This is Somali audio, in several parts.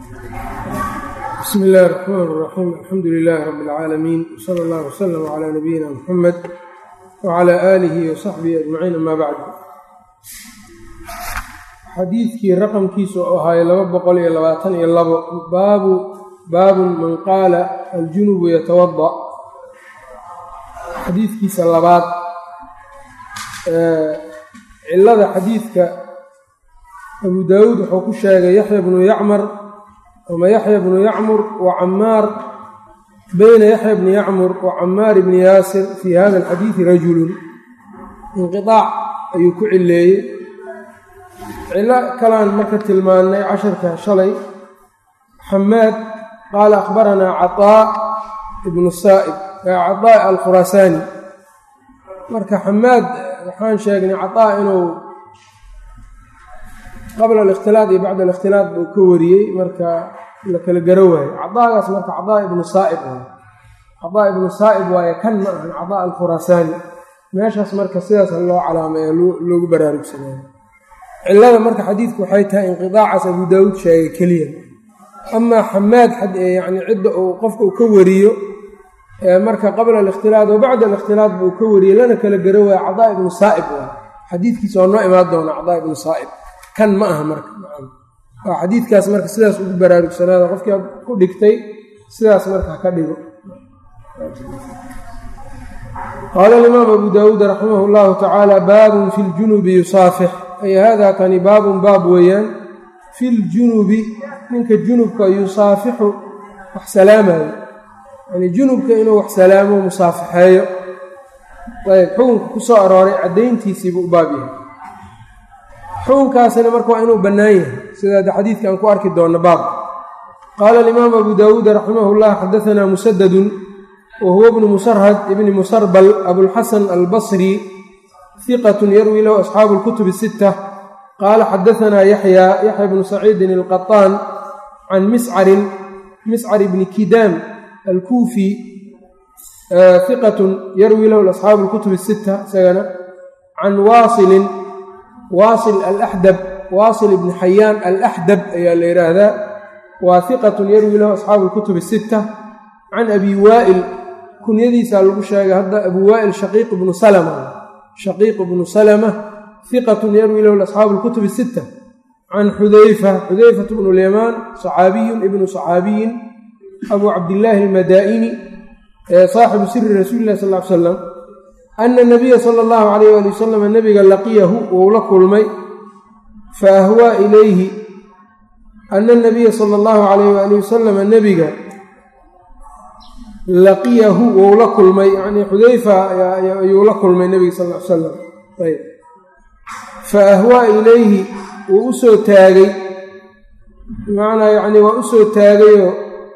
bsmi اllahi الرxman الرaxيim alxamdu lilahi rab اlcaalamiin wslى اllah wslm عlى nabiyina mxamed wعlى aalihi وsaxbihi ajmaciin ama bacd xadiidkii raqamkiisu u ahaay laba boqol iyo labaatan iyo labo baabu baabun man qaala aljunubu yatawada xadiidkiisa labaad cilada xadiidka abu daawuud wuxuu ku sheegay yaxya bnu yacmar ama yaxya bnu yacmur wa camaar bayna yaxya bni yacmur wa camaar bni yaasir fii hada alxadiidi rajulun inqiaac ayuu ku cileeyey cilo kalaan marka tilmaannay casharka shalay xamaad qaala akhbaranaa caطaa ibnu saa'ib caطaa alkhuraasaani marka xamaad waxaan sheegnay caطaa inuu qabla alikhtilaad iyo bacda alikhtilaad buu ka wariyey marka la kala garo waayo cadaagaas marka cadaa ibnu saa'ib waay cadaa ibnu saa'ib waaye kan ma ahan cadaa alkhuraasaani meeshaas marka sidaas loo calaameeyo loogu baraarugsanaayo cilada marka xadiidku waxay tahay inqidaacaas abu daawuud sheegay keliya amaa xamaad yani cidda uu qofka uu ka wariyo marka qabla alikhtilaad wa bacda alikhtilaad buu ka wariyey lana kala garo waayo cadaa ibnu saa'ib waay xadiidkiisa waa noo imaan doona cadaa ibnu saa'ib kan ma aha marka waa xadiidkaas marka sidaas ugu baraarugsanaada qofkii ku dhigtay sidaas marka haka dhigo qaala alimaam abu daawuud raximah llahu tacaala baabun fi ljunubi yusaafix ay hada kani baabun baab weeyaan fi ljunubi ninka junubka yusaafixu wax salaamayo yani junubka inuu wax salaamo musaafixeeyo ayb xukunka ku soo arooray caddayntiisiibuu u baab yahay xukunkaasina marka waa inuu bannaan yahay sidaa xadiidka aan ku arki doonno baabka qaala alimaamu abu daawuud raximah llah xadaanaa musadadun wa huwa bnu musarhad ibni musarbal abulxasan albasri hiqatun yarwi lahu asxaabu lkutub sitta qaala xadaanaa yaxya yaxya bnu saciidin alqaطaan can miscarin miscar ibni kidaam alkuufi hiqatun yarwi lahu asxaabu lkutub sitta isagana can waasilin waasil alaxdab waasil ibni xayaan alaxdab ayaa la yidhaahdaa waa hiqatun yarwi lahu asxaabu lkutub sitta can abi waa'il kunyadiisaa lagu sheegay hadda abu waa'il shaqiiq ibnu salama shaqiiq ibnu salama hiqatun yarwi lahu asxaabu lkutub sitta can xudayfa xudayfat bnu lyamaan saxaabiyun ibnu saxaabiyin abu cabdillaahi almadaa'ini saaxibu siri rasuuli illahi sal l salam ana nabiya sala allahu calayh waali wasalam nabiga laqiyahu wou la kulmay fa ahwaa ilayhi ana nabiya sala allahu calayh waali wasalam nebiga laqiyahu wou la kulmay yacnii xudayfa ayuu la kulmay nebiga sal l salam ayb fa ahwaa ilayhi wuu u soo taagay bimacnaa yacnii waa u soo taagayoo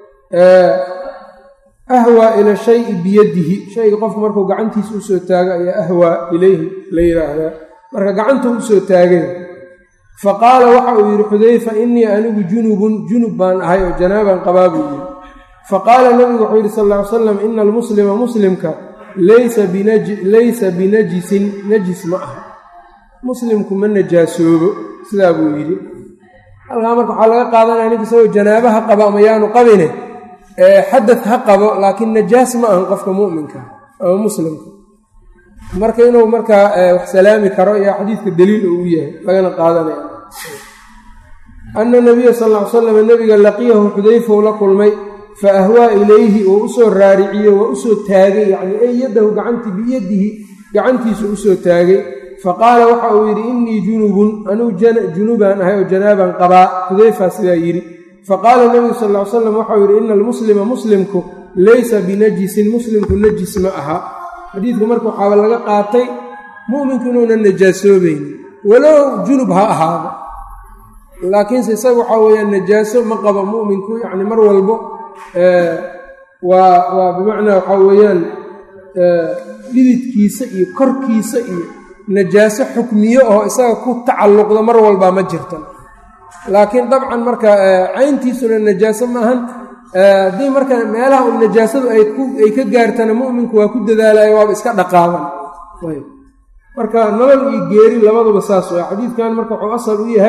ahwaa ila shayi biyadihi shayga qofku markuu gacantiisa usoo taago ayaa ahwaa ilayhi la yidhaahdaa marka gacanta usoo taagay fa qaala waxa uu yidhi xudayfa innii anigu junubun junub baan ahay oo janaabaan qabaa buu yidhi fa qaala nabigu wuxuu yidhi sal ll ly slam ina almuslima muslimka laysa binajisin najis ma aha muslimku ma najaasoobo sidaa buu yidhi halkaa marka waxaa laga qaadanaya ninka isagoo janaabaha qaba ama yaanu qabine xadad ha qabo laakiin najaas ma ahan qofka mu'minka ama muslimka marka inuu markaa wax salaami karo ayaa xadiidka daliil uu yahay lagana qaadanaya ana nabiya sal ll ly slam nebiga laqiyahu xudayfou la kulmay fa ahwaa ilayhi oo usoo raariciyo waa usoo taagay yacnii ay yadahu gacantii biyadihi gacantiisu usoo taagay fa qaala waxa uu yidhi innii junubun anuu junubaan ahay oo janaabaan qabaa xudayfaa sidaa yidhi faqaala nabigu sal ly slam waxau yidhi ina almuslima muslimku laysa binajisin muslimku najis ma aha xadiidku marka waxaaba laga qaatay mu'minku inuunan najaasoobaynin walow junub ha ahaado laakiinse isaga waxaa weeyaan najaaso ma qabo mu'minku yacni mar walbo waa waa bimacnaa waxaa weeyaan dhididkiisa iyo korkiisa iyo najaaso xukmiyo oo isaga ku tacalluqda mar walbaa ma jirta laakiin dabcan marka cayntiisuna najaaso maahan haddii marka meelaha un najaasadu ay ka gaartana mu'minku waa ku dadaalayo waaba iska dhaqaaban marka nolol iyo geeri labaduba saas waa xadiidkan marka wuxuu asal u yahay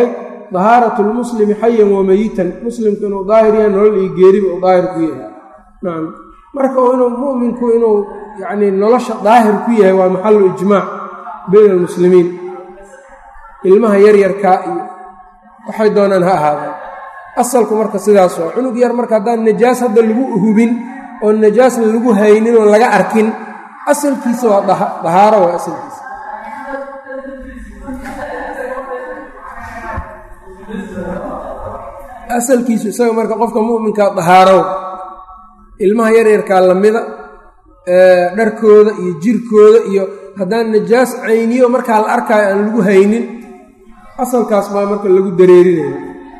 dahaaratu lmuslimi xayan wa meyitan muslimku inuu daahir yahay nolol iyo geeriba uu daahir ku yahay nacam marka inuu mu'minku inuu yacnii nolosha daahir ku yahay waa maxalu ijmaac bayna almuslimiin ilmaha yaryarkaa iyo waxay doonaan ha ahaadaan asalku marka sidaas waa cunug yar marka haddaan najaas hadda lagu hubin oo najaasna lagu haynin oo laga arkin asalkiisa waa dahaaro waa asalkiisa asalkiisu isaga marka qofka mu'minkaa dahaarow ilmaha yaryarkaa lamida dharkooda iyo jirkooda iyo haddaan najaas cayniyo markaa la arkaayo aan lagu haynin asalkaas baa marka lagu dareerinayo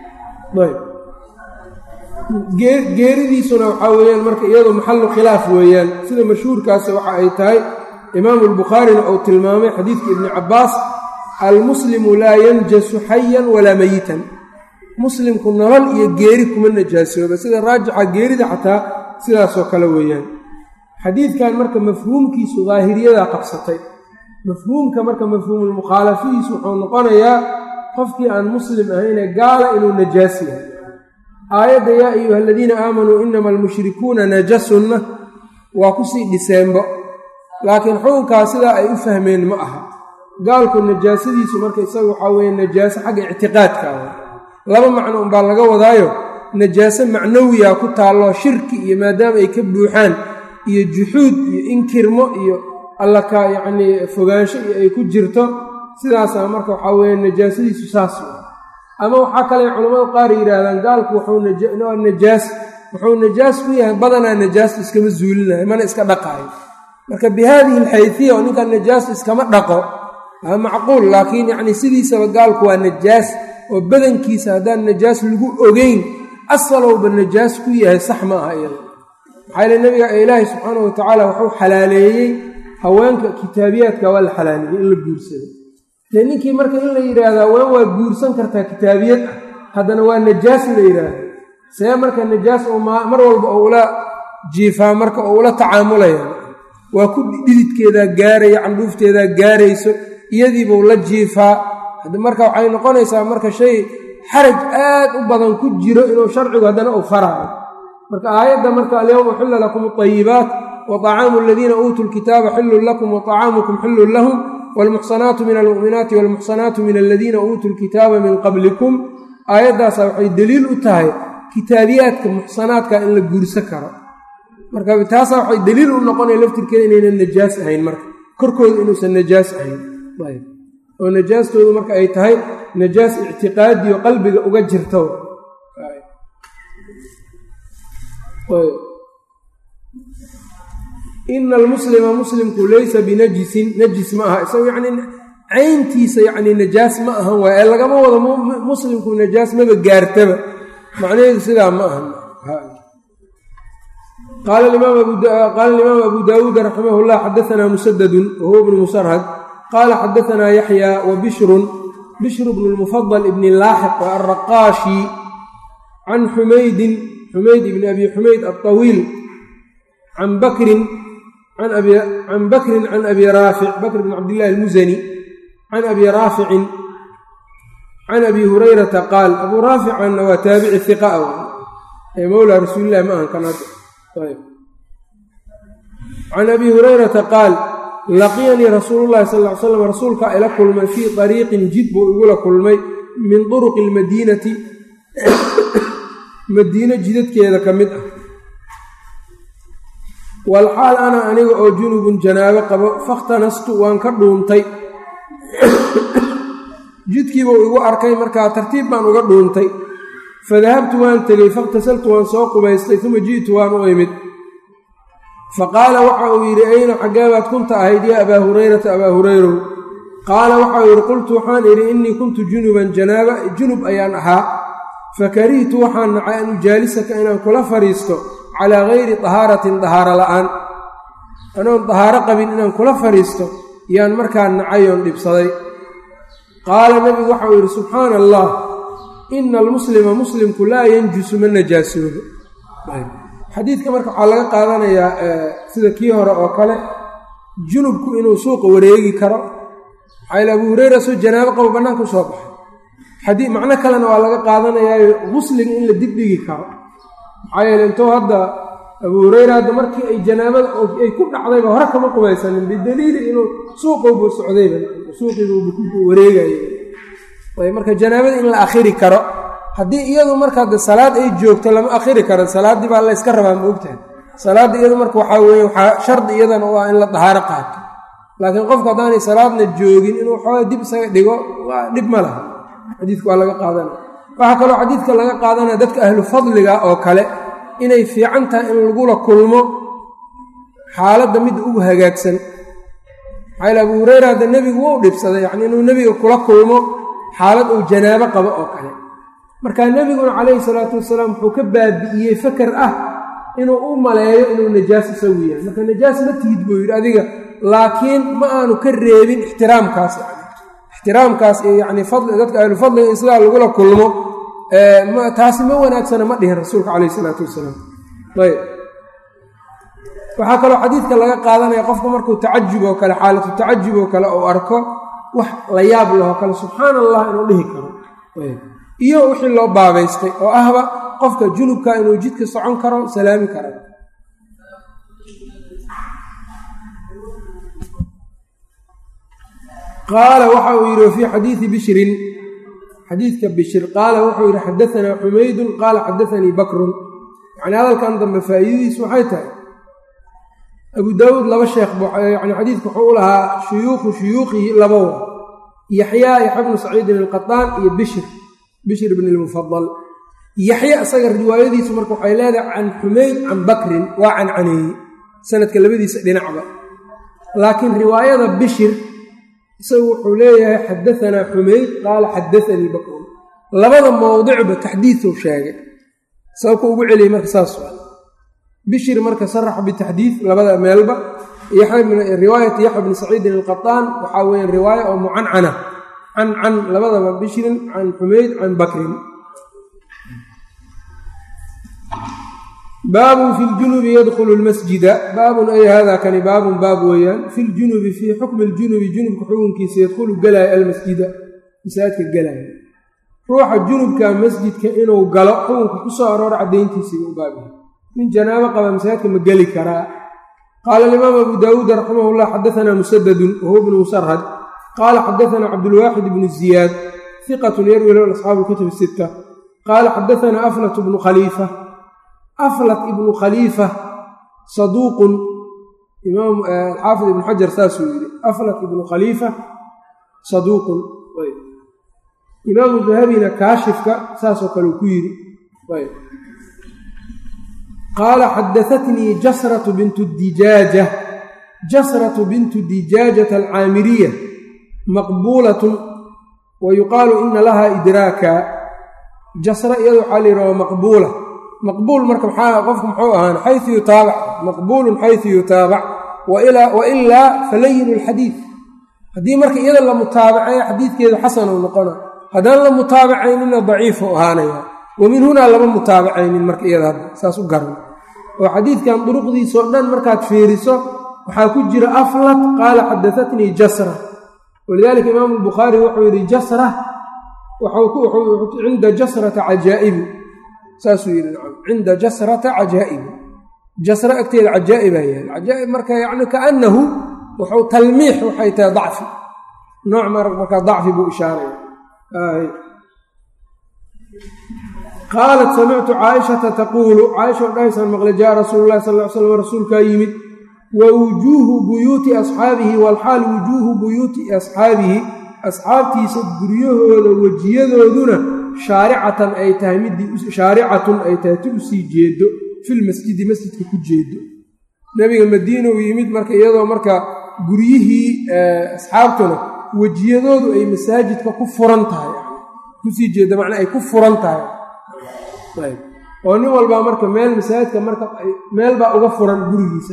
ayb geeridiisuna waxaa weeyaan marka iyadoo maxallu khilaaf weeyaan sida mashhuurkaasi waxa ay tahay imaamu albukhaarina uu tilmaamay xadiidka ibni cabbaas almuslimu laa yanjasu xayan walaa meyitan muslimku nolol iyo geeri kuma najaasooba sida raajixa geerida xataa sidaasoo kale weeyaan xadiidkan marka mafhuumkiisu daahiriyadaa qabsatay mafhuumka marka mafhuumulmukhaalafihiisu wuxuu noqonayaa qofkii aan muslim ahayne gaala inuu najaas yahay aayadda yaa ayuha aladiina aamanuu inama almushrikuuna najasunna waa kusii dhiseenbo laakiin xukunkaas sidaa ay u fahmeen ma aha gaalku najaasadiisu marka isaga waxaa weeye najaaso xagga ictiqaadka laba macno unbaa laga wadaayo najaaso macnawiya ku taalloo shirki iyo maadaama ay ka buuxaan iyo juxuud iyo inkirmo iyo alla ka yacnii fogaansho iyo ay ku jirto sidaasaa marka waxaa weeye najaasadiisu saas ama waxaa kale culammadu qaar yidhaahdaan gaalku wuxuu najaas wuxuu najaas ku yahay badanaa najaasta iskama zuulinayo mana iska dhaqaayo marka bi haadihi alxayfiya oo ninkan najaasta iskama dhaqo waa macquul laakiin yacnii sidiisaba gaalku waa najaas oo badankiisa haddaan najaas lagu ogeyn asalowba najaas ku yahay sax ma aha iyada maxaa yile nabiga ilaahi subxaana wa tacaala wuxuu xalaaleeyey haweenka kitaabiyaadka waa la xalaaleeyey in la guursado dee ninkii marka in la yidhaahdo haween waa guursan kartaa kitaabiyad ah haddana waa najaas la yidhaahdo see marka najaas oo mar walba oo ula jiifaa marka oo ula tacaamulaya waa ku dhididkeedaa gaaraya candhuufteedaa gaarayso iyadiibuu la jiifaa marka waxay noqonaysaa marka shay xaraj aad u badan ku jiro inuu sharcigu haddana uu faraayo marka aayadda marka alyowma uxilla lakum alayibaat wa طacaamu aladiina uutuu lkitaaba xillun lakum wa طacaamukum xillun lahum wاlmuxsanaatu min almu'minaati wاlmuxsanaatu min aladiina uutuu lkitaaba min qablikum aayaddaasa waxay deliil u tahay kitaabiyaadka muxsanaadka in la guursa karo marka taasaa waxay deliil u noqonaya laftirkeeda inaynan najaas ahayn marka korkooda inuusan najaas ahayn oo najaastoodu marka ay tahay najaas ictiqaadiyo qalbiga uga jirto ina almuslima muslimku laysa binajisin najis ma aha isago yacnii cayntiisa yacnii najaas ma ahan waay ee lagama wado muslimku najaas maba gaartaba macnaheedu sidaa ma ahan qaala alimaam abu daawuud raximah llah xadaanaa musadadun wahuwa bnu musarhad qaala xadaanaa yaxya wa bishrun bishru bnu lmufadal ibni laaxiq wa alraqaashi can xumaydin xumayd ibni abi xumayd alطawiil can bakrin can bakrin can abi raafic bakr bn cabdillahi almusani can abi raaficin can abi hurayrata qaal abuu raaficanna waa taabici hiqa ee mowlaa rasuulillahi ma ahan kan can abi hurayrata qaal laqiyanii rasuulu llahi sal ly slam rasuulkaa ila kulmay fii ariiqin jid buu igula kulmay min turuqi almadiinati madiino jidadkeeda ka mid ah walxaal ana aniga oo junubun janaabo qabo fakhtanastu waan ka dhuuntay jidkiibuu igu arkay markaa tartiib baan uga dhuuntay fadahabtu waan tegey fakhtasaltu waan soo qubaystay uma ji'tu waan u imid faqaala waxa uu yidhi ayna xaggeebaad kunta ahayd yaa abaa hurayrata abaa hurayrow qaala waxa uu yidhi qultu waxaan idhi innii kuntu junuban janaaba junub ayaan ahaa fakarihtu waxaan nacay an ujaalisaka inaan kula fadhiisto calaa gayri dahaaratin dahaaro la'aan anoon dahaaro qabin inaan kula fadhiisto yaan markaa nacayoon dhibsaday qaala nebigu waxa uu yidhi subxaana allah ina almuslima muslimku laa yanjusu ma najaasoobo xadiidka marka waxaa laga qaadanayaa sida kii hore oo kale junubku inuu suuqa wareegi karo maxaa abuu hureyra soo janaabo qabo bannaanka u soo baxay xadii macno kalena waa laga qaadanayaayo gusliga in la dibdhigi karo maxaa yeele intuu hadda abu hureyra hadda markii ay janaabada ay ku dhacdayba hore kama qubaysanin bidaliili inuu suuqowbu socdayba suuqiibuuba ku wareegaya marka janaabada in la akhiri karo haddii iyadu marka de salaad ay joogto lama akhiri karo salaaddii baa layska rabaa ma ogtahay salaadda iyadu marka waxaa weeye waxaa shardi iyadana u ah in la dahaaro qaato laakiin qofku haddaanay salaadna joogin inuu xoogaa dib isaga dhigo waa dhib ma laha xadiidka waa laga qaadanaya waxaa kaloo xadiidka laga qaadanaya dadka ahlu fadliga oo kale inay fiican tahay in lagula kulmo xaaladda mid ugu hagaagsan maxaa yale abu hureyra hadda nebigu wou dhibsaday yacni inuu nebiga kula kulmo xaalad uu janaabo qabo oo kale marka nebiguna calayhi salaatu wasalaam wuxuu ka baabi'iyey faker ah inuu u maleeyo inuu najaas isagu yahay marka najaas ma tihid buu yidhi adiga laakiin ma aanu ka reebin ixtiraamkaas yani ixtiraamkaas iyo yacni fadli dadka ahlu fadliga in sidaa lagula kulmo taasi ma wanaagsana ma dhihin rasuulka calayhi isalaatu wasalaam ayb waxaa kaloo xadiidka laga qaadanaya qofku markuu tacajub oo kale xaalatu tacajub oo kale uu arko wax la yaab lahoo kale subxaana allah inuu dhihi karo iyo wixii loo baabaystay oo ahba qofka junubka inuu jidka socon karo salaami kara qaala waxa uu yidhi wafii xadiidi bishrin xadiidka bishir qaala wuxuu yidhi xadaanaa xumaydun qaala xadaanii bakrun yacni hadalkan dambe faa'iidadiisu waxay tahay abu daawuud laba sheekh yani xadiidka wuxuu u lahaa shuyuukhu shuyuukhihi labawa yaxyaa yaxya bnu saciidin alqataan iyo bishir bishir bn lmufadal yaxya isaga riwaayadiisu marka waxay leedahay can xumayd can bakrin waa cancaneeye sanadka labadiisa dhinacba laakiin riwaayada bishir isagu wuxuu leeyahay xadaanaa xumayd qaala xadaanii bakrun labada mowdicba taxdiidu sheegay sababka ugu celiyey marka saas bishir marka saraxa bitaxdiid labada meelba riwaayati yaxya bni saciidin alqataan waxaa weya riwaaya oo mucancana can can labadaba bishrin can xumayd can bakrin baabun fi ljunubi yadkhulu lmasjida baabun ay hada kani baabun baab weeyaan fi ljunubi fii xukmi ljunubi junubka xukunkiisa yadkhulu galaayo almasjida masaajidka galaayo ruuxa junubka masjidka inuu galo xukunka ku soo aroora caddayntiisii u baabiya nin janaabo qaba masaajidka ma geli karaa qaala alimaam abu daawuud raximah llah xadaanaa musadadun wahuwa bnu musarhad qaala xadaanaa cabdulwaaxid bnu ziyaad hiqatun yarwi lahu asxaabu lkutub sitta qaala xadaanaa aflat bnu khaliifa aflat ibnu khaliifa saduuqun imaam xaafid ibnu xajar saasuu yidhi aflat ibnu khaliifa saduuqun imaamu dahabina kaashifka saasoo kale uu ku yidhi qaala xadaatnii jasratu bintu dijaaja jasratu bintu dijaajata alcaamiriya maqbuulatun wa yuqaalu ina laha idraaka jasra iyada waxaa la yidhaha maqbuula maqbuul marka maxaa qofku muxuu ahaan xayu yutaabac maqbuulun xaysu yutaabac wa ilaa falayinu lxadiid haddii marka iyada la mutaabacayo xadiidkeedu xasanuu noqona haddaan la mutaabacayninna daciifu ahaanaya wa min hunaa lama mutaabacaynin marka iyada hadda saas u garan oo xadiidkan duruqdiisao dhan markaad fiiriso waxaa ku jira aflat qaala xadaatnii jasra walidaalika imaamu albukhaari wuxuu yidhi jasra cinda jasrata cajaa'ibu saasuu yidhi nacam cinda jasrata cajaa'ibu jasra agteeda cajaa'ibaa yahay cajaa'ib marka yacni kaannahu wuxuu talmiix waxay tahay dacfi nooc markaa dacfi buu ishaaraya qaalat samictu caaishata taquulu caaisha dhahaysaan maqle jaa rasuulu lahi sal l slam rasuulkaa yimid wa wujuuhu buyuuti asxaabihi walxaal wujuuhu buyuuti asxaabihi asxaabtiisa guryahooda wejiyadooduna shaaricatan ay tahay midii shaaricatun ay tahay ti usii jeedo filmasjidi masjidka ku jeedo nebiga madiina uu yimid marka iyadoo marka guryihii asxaabtuna wejiyadoodu ay masaajidka ku furan tahay kusii jeeda macnaa ay ku furan tahay oo nin walbaa marka meel masaajidka marka meel baa uga furan gurigiisa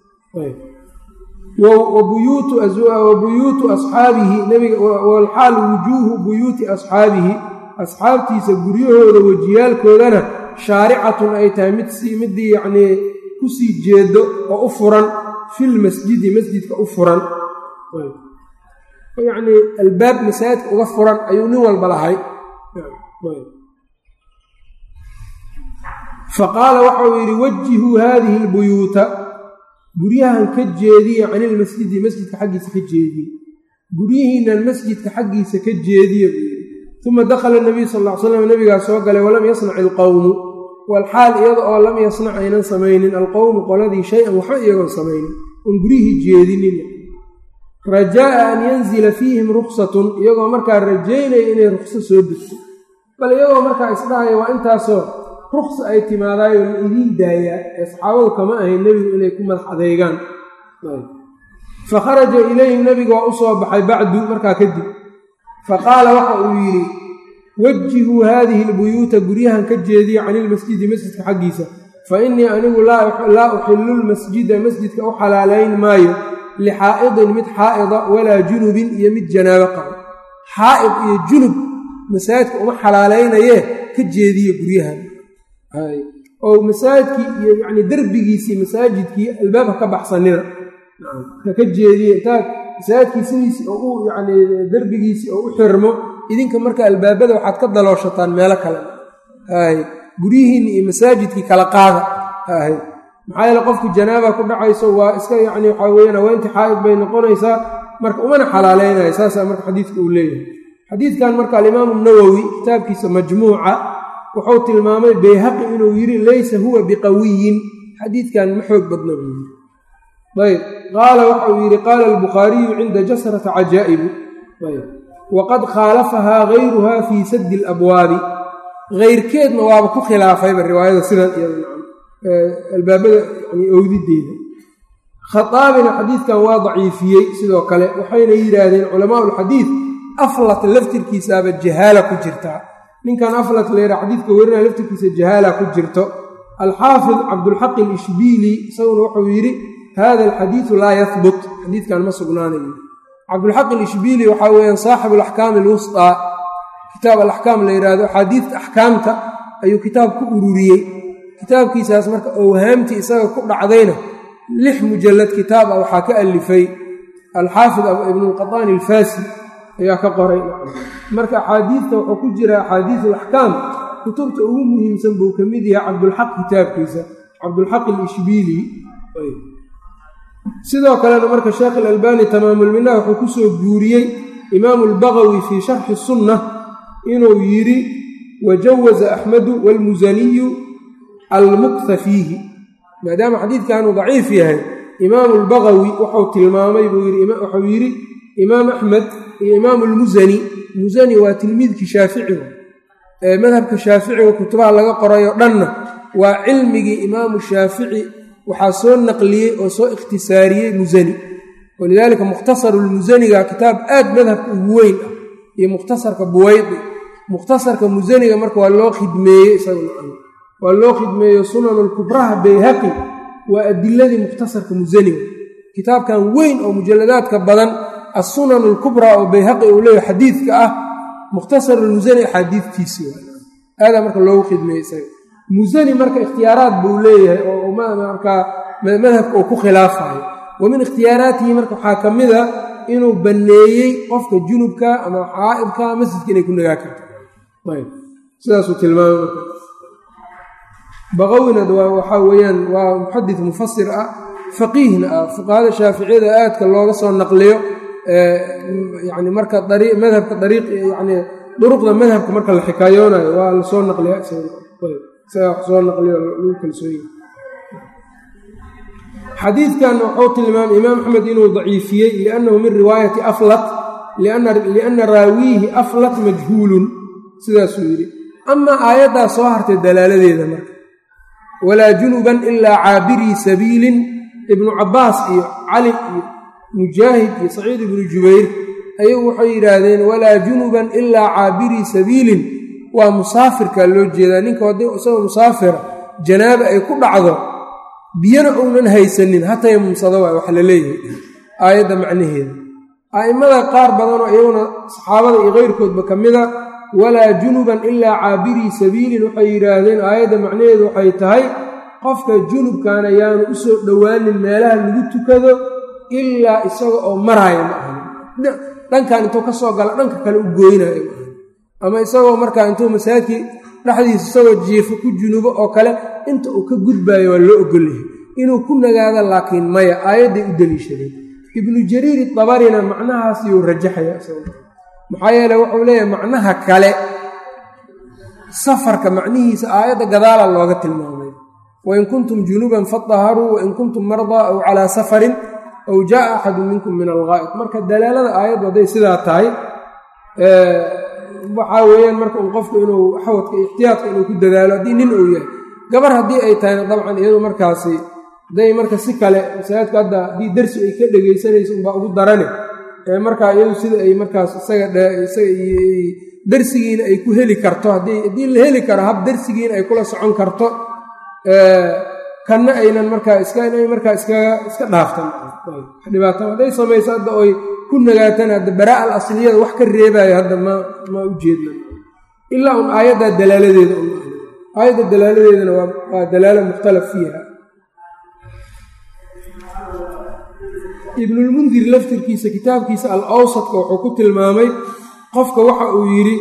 wa buyuutu asxaabihi nabiga walxaal wujuuhu buyuuti asxaabihi asxaabtiisa guryahooda wejiyaalkoodana shaaricatun ay tahay mid midii yacnii kusii jeedo oo u furan filmasjidi masjidka u furan yacnii albaab masaajidka uga furan ayuu nin walba lahay faqaala waxa uu yidhi wajihuu haadihi albuyuuta guryahan ka jeediya cani ilmasjidi masjidka xaggiisa ka jeediye guryihiinan masjidka xaggiisa ka jeediya buu yidhi uma dakhala nabiyu sal ll ly slam nabigaa soo galay walam yasnac ilqowmu walxaal iyada oo lam yasnac aynan samaynin alqowmu qoladii shay-an waxba iyagoon samaynin oon guryihii jeedinin rajaa'a an yanzila fiihim ruksatun iyagoo markaa rajaynaya inay rukso soo degto bal iyagoo markaa isdhahaya waa intaasoo ruksa ay timaadaayoo la idiin daayaa ee saxaabadu kama ahayn nebigu inay ku madax adeegaan fa kharaja ilayhim nebiga waa u soo baxay bacdu markaa kadib fa qaala waxa uu yidhi wajihuu haadihi albuyuuta guryahan ka jeediya cani ilmasjidi masjidka xaggiisa fa innii anigu laa uxillu lmasjida masjidka u xalaalayn maayo lixaa'idin mid xaa'ida walaa junubin iyo mid janaabo qabo xaa'id iyo junub masaajidka uma xalaalaynayee ka jeediya guryahan oo masaajidkii iyo yacni derbigiisii masaajidkii albaabka ka baxsanina ka jeediye intaad masaajidkii sidiisii oo u yacni derbigiisii oo u xirmo idinka marka albaabada waxaad ka dalooshataan meelo kale hay guryihiinni iyo masaajidkii kala qaada hay maxaa yeele qofku janaaba ku dhacayso waa iska yacni waxaa weyaan haweyntii xaa'id bay noqonaysaa marka umana xalaaleynaya saasaa marka xadiidka uu leeyahay xadiidkan marka alimaamu nawowi kitaabkiisa majmuuca wuxuu tilmaamay bayhaqi inuu yidhi laysa huwa biqawiyin xadiidkan ma xoog badna buu yidhi ayb qaala waxa uu yidhi qaala albukhaariyu cinda jasrata cajaa'ibu ayb waqad khaalafahaa gayruha fii saddi alabwaabi keyrkeedna waaba ku khilaafayba riwaayada sidan albaabada owdideeda khaaabina xadiidkan waa daciifiyey sidoo kale waxayna yidhaahdeen culamaau lxadiid aflat laftirkiisaaba jahaala ku jirtaa ninkan aflat layra xadiidka werinaya laftirkiisa jahaala ku jirto alxaafid cabdulxaqi alishbiili isaguna wuxuu yidhi hada alxadiidu laa yahbut xadiidkan ma sugnaanayo cabdulxaq alishbiili waxaa weeyaan saaxibu alaxkaami alwustaa kitaab alaxkaam la yidhaahdo axaadiidta axkaamta ayuu kitaab ku ururiyey kitaabkiisaas marka owhaamtii isaga ku dhacdayna lix mujallad kitaab ah waxaa ka alifay alxaafid ibnulqataani alfaasi ayaa ka qoray marka axaadiidta wuxuu ku jira axaadiidu alaxkaam kutubta ugu muhiimsan buu ka mid yahay cabdulxaq kitaabkiisa cabdulxaq alishbiili sidoo kalena marka sheekh alalbani tamaamulmina wuxuu ku soo guuriyey imaamu albagawi fii sharxi sunna inuu yidhi wajawaza axmedu waalmusaniyu almukta fiihi maadaama xadiidkanuu daciif yahay imaamu albagawi wuxuu tilmaamay wuxuu yidhi imaam axmed iyo imaamu almusani musani waa tilmiidkii shaaficiga ee madhabka shaaficiga kutubaha laga qorayo dhanna waa cilmigii imaamu shaafici waxaa soo naqliyey oo soo ikhtisaariyey musani walidaalika mukhtasaru lmusaniga kitaab aad madhabka ugu weyn ah iyo mukhtasarka buwaydi mukhtasarka musaniga marka waa loo khidmeeyey isaga waa loo khidmeeyo sunanulkubraha bayhaqi waa adiladii mukhtasarka musaniga kitaabkan weyn oo mujalladaadka badan assunan alkubraa oo bayhaqi uu leeyahy xadiidka ah mukhtasarulmusani axaadiidtiisii aadaa marka loogu khidmeeyey isaga musani marka ikhtiyaaraad buu leeyahay oo markaa madhabka uu ku khilaafayo wa min ikhtiyaaraatihi marka waxaa ka mid a inuu banneeyey qofka junubka ama xaa'idka masjidka inay ku nagaa karto sidaasuu tilmaamay marka baqawinad waa waxaa weeyaan waa muxadis mufasir ah faqiihna ah fuqahada shaaficiyada aadka looga soo naqliyo yani marka madhabka dariiq yani duruqda madhabka marka la xikaayoonayo waa lasoo naqliya soo naqliyo lagu kalsooye xadiidkan wuxuu tilmaamay imaam axmed inuu daciifiyey liannahu min riwaayati aflat lianna raawiihi aflat majhuulun sidaasuu yidhi amaa aayaddaa soo hartay dalaaladeeda marka walaa junuban ilaa caabirii sabiilin ibnu cabbaas iyo cali iyo mujaahid iyo saciid ibnu jubayr ayagu waxay yidhaahdeen walaa junuban ilaa caabirii sabiilin waa musaafirkaa loo jeedaa ninka haddii isagoo musaafira janaaba ay ku dhacdo biyana uunan haysanin hataya mumsado waay wax la leeyahay aayadda macnaheeda a'immada qaar badanoo iyaguna saxaabada iyo keyrkoodba ka mida walaa junuban ilaa caabirii sabiilin waxay yidhaahdeen aayadda macnaheedu waxay tahay qofka junubkaana yaanu u soo dhowaanin meelaha lagu tukado ilaa isaga oo maraaya ma ahan dhankan intuu ka soo gala dhanka kale u gooynayo ma ahan ama isagoo markaa intuu masaajidkii dhexdiisa isagoo jiifo ku junubo oo kale inta uu ka gudbaayo waa loo ogolyahay inuu ku nagaado laakiin maya aayadday u deliishadeen ibnu jariiri dabarina macnahaas yuu rajaxaya maxaa yeele wuxuu leeyahay macnaha kale safarka macnihiisa aayadda gadaala looga tilmaamay wain kuntum junuban fadaharuu wain kuntum mardaa aw calaa safarin aw jaaa axadu minkum min alghaa'id marka dalaalada aayaddu hadday sidaa tahay waxaa weeyaan marka uu qofku inuu xawadka ixtiyaadka inuu ku dadaalo haddii nin uu yahay gabar haddii ay tahayna dabcan iyadu markaasi hadday marka si kale masaajidku hadda haddii dersi ay ka dhegaysanayso unbaa ugu darane markaa iyadu sida ay markaas isaga darsigiina ay ku heli karto haddii la heli karo hab darsigiina ay kula socon karto kanna aynan markaa iska inay markaa iskaga iska dhaaftan dhibaato hadday samayso hadda oy ku nagaatan hadda baraa al asliyada wax ka reebaayo hadda ma ma u jeedna ilaa un aayaddaa dalaaladeeda aayadda dalaaladeedana waa dalaalo mukhtalaf fiiha ibnulmundir laftirkiisa kitaabkiisa al awsadka wuxuu ku tilmaamay qofka waxa uu yidhi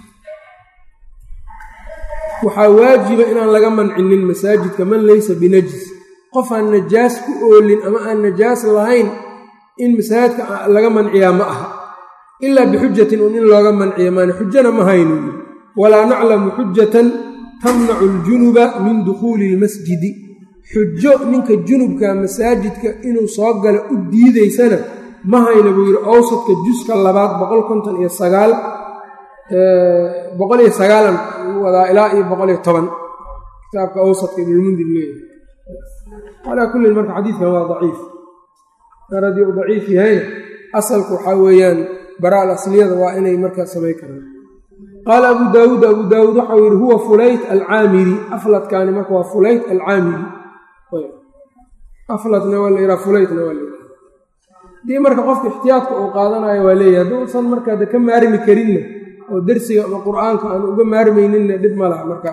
waxaa waajiba inaan laga mancinin masaajidka man laysa binajis qof aan najaas ku oolin ama aan najaas lahayn in masaajidka laga manciyaa ma aha ilaa bixujatin un in looga manciya maana xujana ma haynu yidhi walaa naclamu xujatan tamnacu aljunuba min dukhuuli ilmasjidi xujo ninka junubka masaajidka inuu soo galo u diidaysana ma hayna buu yidhi awsadka juska labaad boqol konton iyo sagaal boqol iyo sagaalan wadaa ilaa iyo boqol iyo toban kitaabka awsadka ibnulmundir leeyahay calaa kullin marka xadiidkan waa daciif mar haddii uu daciif yahayna asalku waxaa weeyaan baraal asliyada waa inay markaa samay karaan qaala abu daawuud abu daawuud waxau yidhi huwa fulayt alcaamiri afladkaani marka waa fulayt alcaamiri afladna waa la yidhaha fulaytna waa la yidhaha haddii marka qofka ixtiyaadka uu qaadanayo waa leeyahay hadduusan markaa de ka maarmi karinna oo dersiga ama qur-aanka aan uga maarmayninna dhib ma laha marka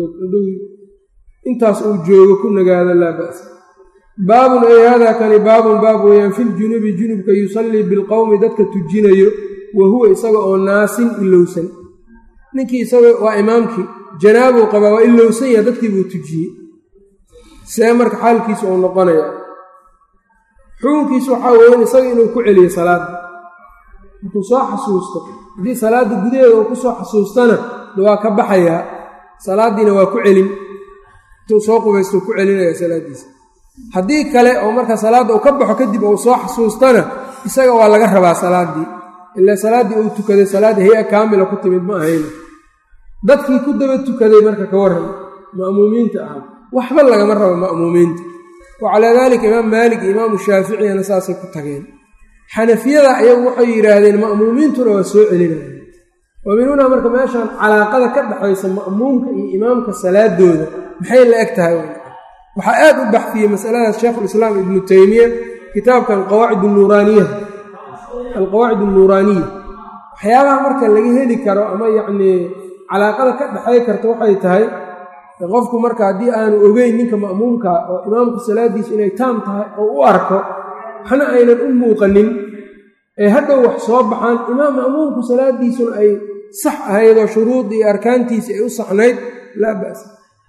intaas uu joogo ku nagaado laa ba'sa baabun ay haadaa kani baabun baab weeyaan filjunubi junubka yusallii bilqowmi dadka tujinayo wa huwa isaga oo naasin ilowsan ninkii isaga waa imaamkii janaabuu qabaa waa ilowsan yaha dadkii buu tujiyey see marka xaalkiisu uu noqonayaa xukunkiisu waxaa weeyaan isaga inuu ku celiyo salaadda markuu soo xasuusto haddii salaadda gudaheeda uu ku soo xasuustana waa ka baxayaa salaaddiina waa ku celin intuu soo qubaystuu ku celinaya salaaddiisa haddii kale oo marka salaadda uu ka baxo kadib uu soo xasuustana isaga waa laga rabaa salaaddii ilaa salaaddii uu tukaday salaadda hay-a kaamila ku timid ma ahayna dadkii ku daba tukaday marka ka warran ma'muumiinta ahaa waxba lagama rabo ma'muumiinta wa calaa daalika imaam maalik iyo imaamu shaaficiyana saasay ku tageen xanafiyada ayagu waxay yidhaahdeen ma'muumiintuna waa soo celinaya wa minuunaa marka meeshaan calaaqada ka dhexaysa ma'muumka iyo imaamka salaadooda maxay la eg tahay waxaa aad u baxfiyey masaladaas sheikhulislaam ibnu teymiya kitaabkan qawaacid nuuraaniya alqawaacid alnuuraaniya waxyaabaha marka laga heli karo ama yacnii calaaqada ka dhexay karta waxay tahay qofku marka haddii aanu ogeyn ninka ma'muumka oo imaamku salaaddiisu inay taam tahay oo u arko waxna aynan u muuqanin ee hadhow wax soo baxaan imaam ma'muumku salaaddiisuna ay sax ahaydoo shuruudii iyo arkaantiisii ay u saxnayd laa ba'sa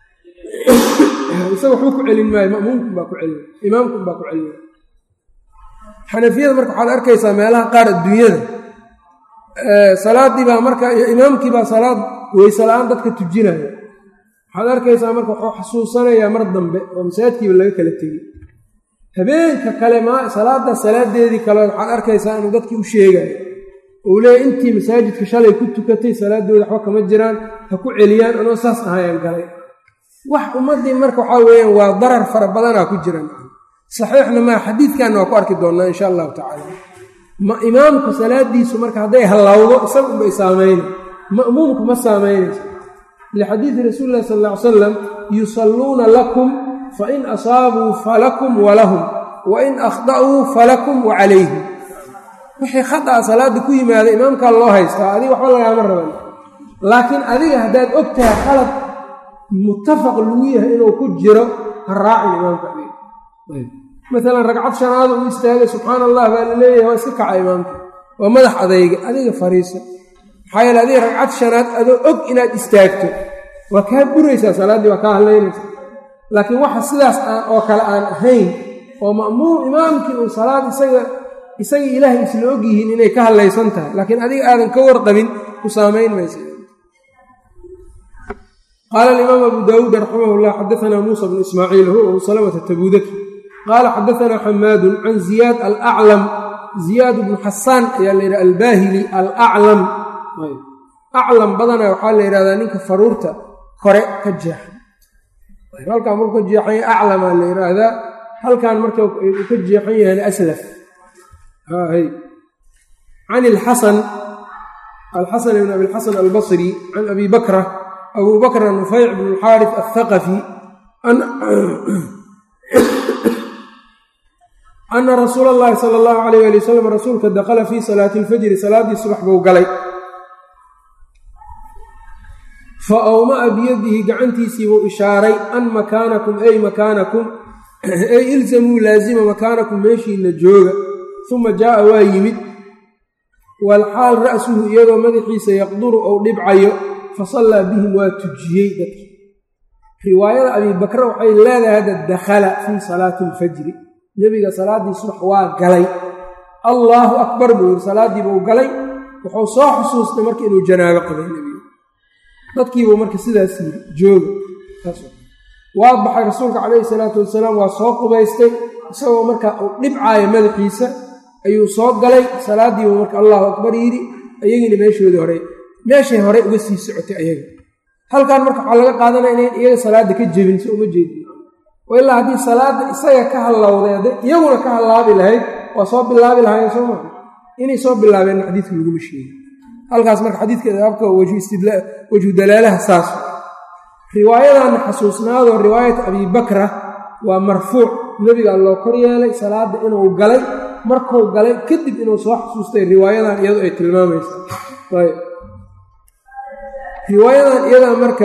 isaga waxba ku celin maayo ma'muumkun baa ku celina imaamkun baa ku celina xanafiyada marka waxaad arkaysaa meelaha qaar adduunyada salaaddii baa marka imaamkii baa salaad weyse la-aan dadka tujinaya waxaad arkaysaa marka wuxuu xasuusanayaa mar dambe oo masaajidkiiba laga kala tegey habeenka kale ma salaadda salaadeedii kale waxaad arkaysaa inuu dadkii u sheegayo uu leeyahy intii masaajidka shalay ku tukatay salaadooda waxba kama jiraan ha ku celiyaan anoo saas ahayaan galay wax ummaddii marka waxaa weeyaan waa darar fara badanaa ku jiran saxiixna maa xadiidkanna waa ku arki doonnaa insha allahu tacaala ma imaamka salaadiisu marka hadday hallawdo isaga unbay saamayna ma'muumka ma saamaynayso lixadiidi rasuuli illahi sal ll ly salam yusalluuna lakum fain asaabuu falakum walahum wain akhda'uu falakum wa calayhim wixii khada'a salaadda ku yimaada imaamkaa loo haystaa adiga waxba lagaama raban laakiin adiga haddaad og tahay khalad muttafaq lagu yahay inuu ku jiro ha raacin imaamka adiga maalan ragcad shanaada uu istaagay subxaana allah baa la leeyahay waa iska kaca imaamka waa madax adayga adiga fariiso maxaa yeele adiga ragcad shanaad adoo og inaad istaagto waa kaa buraysaa salaaddii waa kaa hadlaynaysa laakiin waxa sidaas aan oo kale aan ahayn oo ma'muum imaamkii uu salaad isaga isagii ilaahay isla og yihiin inay ka hadlaysan tahay laakiin adiga aadan ka warqabin ku saamayn maysa qaala alimaam abu daawuud raximah llah xadaanaa muusa bnu ismaaciil huwa abu salamata tabudaki qaala xadaanaa xamaadun can ziyaad alaclam ziyaad bnu xasaan ayaa la yidhaha albaahili alaclam aclam badana waxaa la yidhahdaa ninka faruurta kore ka jeexan halkaan markuu ka jeexan yahay aclamaa la yidhaahdaa halkaan marka uu ka jeexan yahayna aslaf can ilxasan alxasan ibn abi lxasan albasri can abi bakra abu bakra nufayc bn alxaarif althaqafi ana rasuula allahi sala allahu alayh ali wasalam rasuulka dakhala fii salaati alfajri salaaddii subax buu galay fa awma'a biyadihi gacantiisii buu ishaaray an makaanakum ay makaanakum ay ilzamuu laazima makaanakum meeshiina jooga uma jaa'a waa yimid walxaal ra'suhu iyadoo madaxiisa yaqduru ou dhibcayo fa sallaa bihim waa tujiyey dadki riwaayada abiibakre waxay leedahay hadda dakhala fii salaati alfajri nebiga salaaddii subax waa galay allaahu akbar buu yidhi salaaddii buu galay wuxuu soo xusuustay marka inuu janaabo qabay nebiga dadkiibuu marka sidaas yiri jooga waa baxay rasuulka calayhi salaatu wasalaam waa soo qubaystay isagoo markaa uu dhibcaayo madaxiisa ayuu soo galay salaaddiibuu marka allahu akbar yidhi ayagiina meeshoodii hore meeshay hore uga sii socotay ayaga halkan marka waxaa laga qaadanaya inayn iyaga salaadda ka jebin si uma jeedin oo ilaa haddii salaadda isaga ka hallowday hadday iyaguna ka hallaabi lahayd waa soo bilaabi lahaayeen soo maa inay soo bilaabeenna xadiidka laguma sheegi halkaas marka xadiidka abka wejhu dalaalaha saas riwaayadanna xasuusnaadoo riwaayata abibakra waa marfuuc nebigaa loo kor yeelay salaadda inuu galay markuu galay kadib inuu soo xasuustay riwaayadan iyadu ay tilmaamaysa ayb riwaayadan iyadaa marka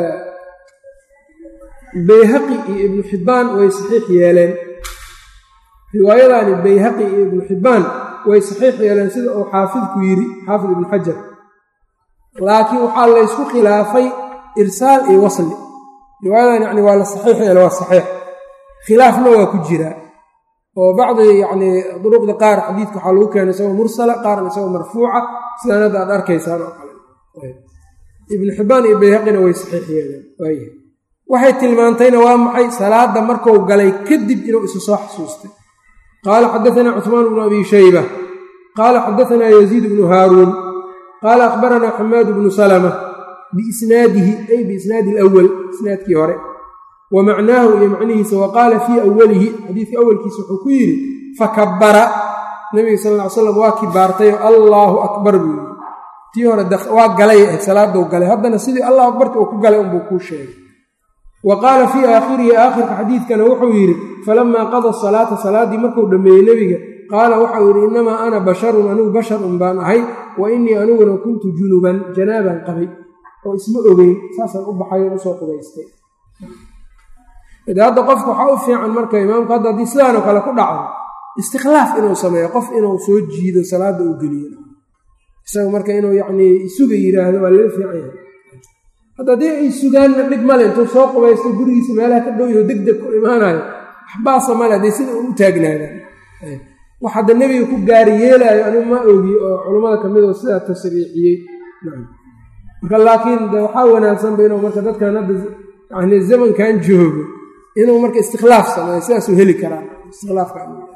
bayhaqi iyo ibnu xibbaan way saxiix yeeleen riwaayadaani bayhaqi iyo ibnu xibbaan way saxiix yeeleen sida uu xaafidku yidhi xaafid ibnu xajar laakiin waxaa laysku khilaafay irsaal iyo wasli riwaayadan yani waa la saxiix yeele waa saxiix khilaafna waa ku jiraa oo bacdi yacnii duruqda qaar xadiidka waxaa lagu keenay isagoo mursala qaarna isagoo marfuuca sidaan hadda aad arkaysaan oo kale ibnu xibbaan iyo bayhaqina way saxiix yeeleen waaya waxay tilmaantayna waa maxay salaadda markuu galay kadib inuu isu soo xasuustay qaala xadaanaa cuثmaan bnu abi shayba qaala xadaanaa yaziid bnu haaruun qaala akhbaranaa xamaad bnu salma biisnaadihi ay biisnaadi alawal isnaadkii hore wa macnaahu iyo macnihiisa wa qaala fii awalihi xadiidka awalkiisa wuxuu ku yidhi fakabara nabiga sal ll ly slam waa kibaartayo allaahu akbar buu yidhi tii hore waa galay ahayd salaadou galay haddana sidii allahu akbarti uu ku galay unbuu kuu sheegay wa qaala fii aakhirihi aakhirka xadiidkana wuxuu yidhi falamaa qada salaata salaaddii markuu dhammeeyey nebiga qaala waxau yidhi innamaa ana basharun anigu basharun baan ahay wa innii aniguna kuntu junuban janaabaan qabay oo isma ogeyn saasaan u baxayon usoo qubaystay de hadda qofka waxaa u fiican marka imaamku hadda haddii sidaanoo kale ku dhacdo istikhlaaf inuu sameeyo qof inuu soo jiido salaadda uu geliyo isaga marka inuu yacnii isuga yidhaahdo waa laga fiican yahay hadda haddii ay sugaanna dhib male intuu soo qubaysto gurigiisa meelaha ka dhow yaho deg deg ku imaanayo waxbaasa male haddee sida u taagnaadaan wax hadda nebiga ku gaari yeelaayo anigu ma ogi oo culammada ka mid oo sidaa tasriixiyey marka laakiin de waxaa wanaagsanba inuu marka dadkan hadda yani zamankan joogo inuu marka istikhlaaf sameeyo sidaasuu heli karaa istikhlaafka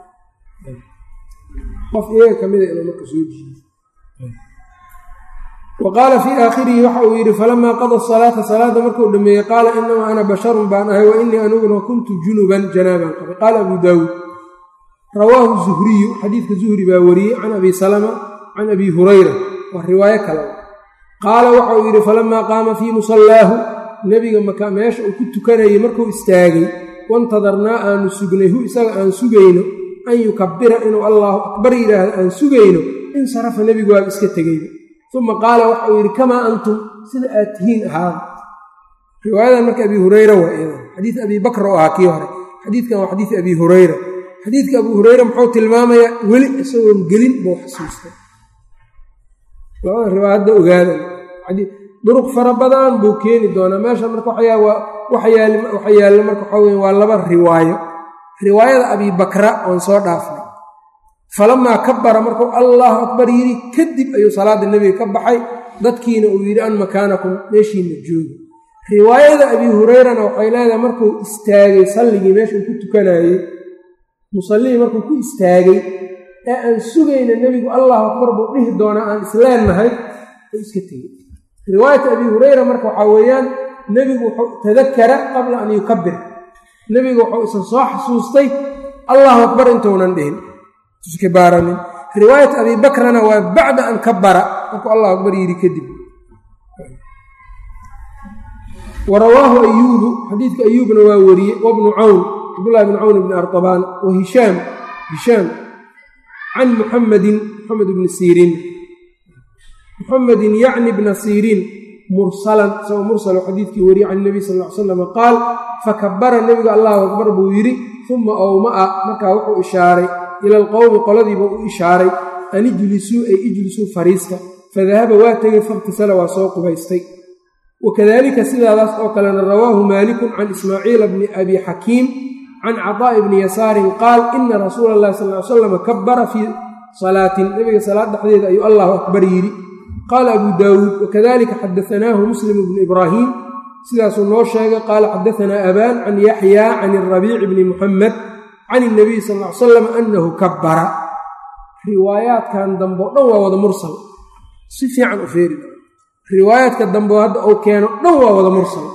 qof iyaga ka mida inuu marka soo jiiyo wa qaala fii aakhirihi waxa uu yidhi falamaa qada salaata salaada markuu dhameeyey qaala inamaa ana basharun baan ahay wa innii aniguna kuntu junuban janaabaan qabay qaala abu daawuud rawaahu zuhriyu xadiidka zuhri baa wariyey can abi salama can abi hurayra waa riwaayo kale qaala waxa uu yidhi falamaa qaama fii musallaahu nebiga maka meesha uu ku tukanayay markuu istaagay wantadarnaa aanu sugnay hu isaga aan sugayno an yukabira inuu allaahu akbar yidhaahdo aan sugayno insarafa nebigu waaba iska tegeyba uma qaala waxa uu yidhi kamaa antum sida aad tihiin ahaada riwaayadan marka abi hureyra waa iyadan xadiid abi bakra oo ahaa kii hore xadiidkan waa xadiid abi hureyra xadiidka abu hureyra muxuu tilmaamayaa weli isagoon gelin buu xasuustay labada riwaaya hadda ogaadan duruq fara badan buu keeni doonaa meesha marka waxa yaalla marka waxaa weya waa laba riwaayo riwaayada abibakra oon soo dhaafnay falamaa kabara markuu allahu akbar yidhi kadib ayuu salaadda nebiga ka baxay dadkiina uu yidhi an makaanakum meeshiina joogi riwaayada abi hurayrana waxay leedahay markuu istaagay salligii meesha uu ku tukanayey musallihii markuu ku istaagay ee aan sugayna nebigu allahu akbar buu dhihi doonaa aan isleennahay uu iska tegey riwaayata abi hurayra marka waxaa weeyaan nebigu wuxuu tadakara qabla an yukabir nebigu wuxuu isan soo xasuustay allahu akbar intuunan dhihin iskibaaranin riwaayat abi bakrana waa bacda an kabara markuu allahu akbar yidhi kadib wa rawaahu ayuubu xadiidka ayuubna waa weriye wabnu cawn cabdullahi bn cawn bni artabaan wa hishaam hishaam can muxamedin muxamed bni siriin muxamedin yacni bna siriin mursalan isagoo mursalo xadiidkii weriye can nabiy sal ll ly slam qaal fakabara nebigu allahu akbar buu yidhi uma owma'a markaa wuxuu ishaaray ila alqowmi qoladiiba u ishaaray an ijlisuu ay ijlisuu fariista fadahaba waa tegey fakhtasala waa soo qubaystay wakadalika sidaadaas oo kalena rawaahu maalikun can ismaaciila bni abi xakiim can caطaa'i bni yasaarin qaal ina rasuula allahi sal ly slam kabara fii salaatin nebiga salaad dhexdeeda ayuu allahu akbar yidhi qaala abu daawuud wakadalika xadaanaahu muslim bnu ibraahim sidaasuu noo sheegay qaala xadaanaa abaan can yaxya can arabiici bni muxamed can inabiy sal ly salam annahu kabbara riwaayaadkan dambe o dhan waa wada mursal si fiican u feeri riwaayaadka dambe hadda uu keeno dhan waa wada mursal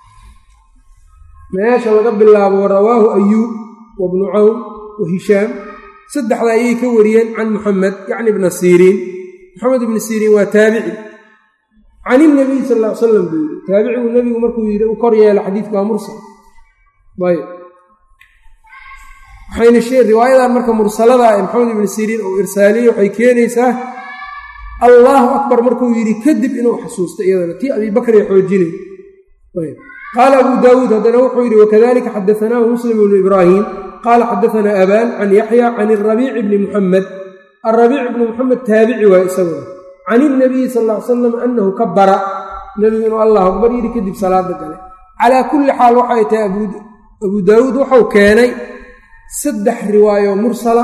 meesha laga bilaabo rawaahu ayuub wa bnu cawn wa hishaam saddexda ayay ka wariyeen can muxamed yacni bna siriin moxamed ibni siriin waa taabici can inabiy sal ll ly salam buu yidhi taabicigu nebigu markuu yidhi u kor yeelo xadiidka waa mursal ayb waxayna riwaayadan marka mursalada ee maxamed ibni siriin uu irsaaliye waxay keenaysaa allaahu akbar markuu yidhi kadib inuu xasuusto iyadana tii abibakr ee xoojinay qaala abu daawuud haddana wuxuu yidhi wakadalika xadaanaahu muslim ibnu ibraahim qaala xadaanaa abaan can yaxya can arabiici bni muxamed arabiic bni muxamed taabici waay isaguna can inabiyi sal ll ly salam annahu kabara nebigu inuu allahu akbar yidhi kadib salaada gale calaa kulli xaal waxay tahay abu daawuud wuxuu keenay saddex riwaayo mursala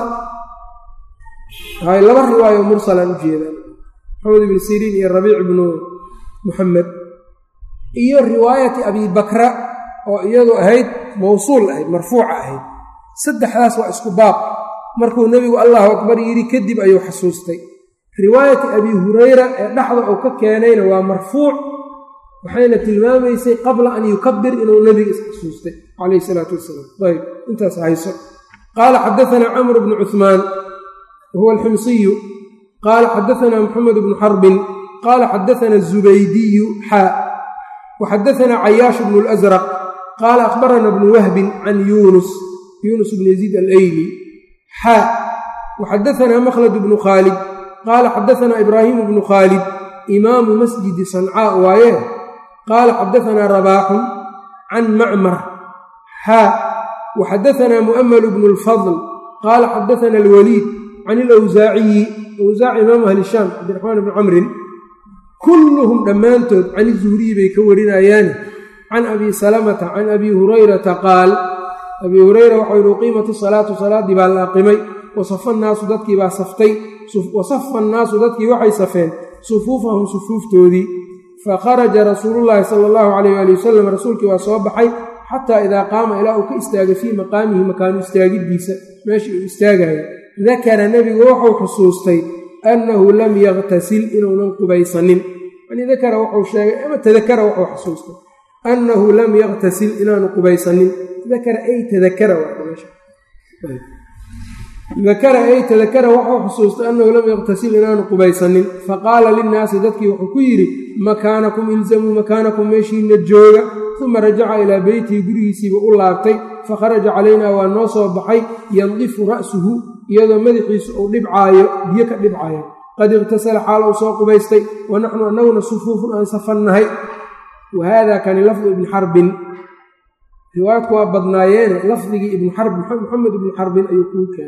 laba riwaayo mursalaan u jeedaan maxamed ibni siriin iyo rabiic ibnu muxamed iyo riwaayati abi bakra oo iyadu ahayd mawsuul ahayd marfuuca ahayd saddexdaas waa isku baab markuu nebigu allahu akbar yidhi kadib ayuu xasuustay riwaayati abi hurayra ee dhexda uu ka keenayna waa marfuuc waxayna tilmaamaysay qabla an yukabir inuu nebiga isxasuustay calayhi salaatu wasalaam ayb intaas hayso qaala xadaanaa camr bnu cuhmaan wahuwa alximsiyu qaala xadaanaa muxamed bnu xarbin qaala xadaanaa zubaydiyu xaa waxadaanaa cayaash bnu اlasraq qaala akhbarana bnu wahbin can yuunus yuunus bn yaziid alayli xaa waxadaanaa makhlad bnu khaalid qaala xadaanaa ibraahimu bnu khaalid imaamu masjidi sancaa waaye qaala xadaanaa rabaaxun can macmar xaa waxadaanaa mu'amalu bnu اlfadl qaala xadaana alwaliid can ilawsaaciyi awsaaci imaamu ahli shaam cabdiraxmaan bni camrin kulluhum dhammaantood can izuhriyi bay ka warinayaani can abi salamata can abi hurayrata qaal abii hurayra waxau yihi uqiimati salaatu salaaddii baa la aqimay wasafa annaasu dadkii baa saftay wasafa annaasu dadkii waxay safeen sufuufahum sufuuftoodii fakharaja rasuulullaahi sala allahu calayh waali wasalam rasuulkii waa soo baxay xataa idaa qaama ilaa uu ka istaagay fii maqaamihi makaanu istaagiddiisa meeshii uu istaagayo dakara nebigu wuxuu xusuustay annahu lam yaktasil inuunan qubaysanin yani dakara wuxuu sheegay ama tadakara wuxuu xusuustay annahu lam yaktasil inaanu qubaysanin dakara ay tadakara dakara ay tadakara wuxuu xusuustay annahu lam yaktasil inaanu qubaysanin faqaala linnaasi dadkii wuxuu ku yidhi makaanakum ilzamuu makaanakum meeshiina jooga uma rajaca ilaa beytihi gurigiisiiba u laabtay fakharaja calaynaa waa noo soo baxay yandifu ra'suhu iyadoo madaxiisu uu dhibcaayo biyo ka dhibcaayo qad iqhtasala xaal uu soo qubaystay wa naxnu annaguna sufuufun aan safannahay wa haada kani lafdu ibni xarbin riwaayadku waa badnaayeene lafdigii ibnu xarb maxamed ibnu xarbin ayuu kuu keenay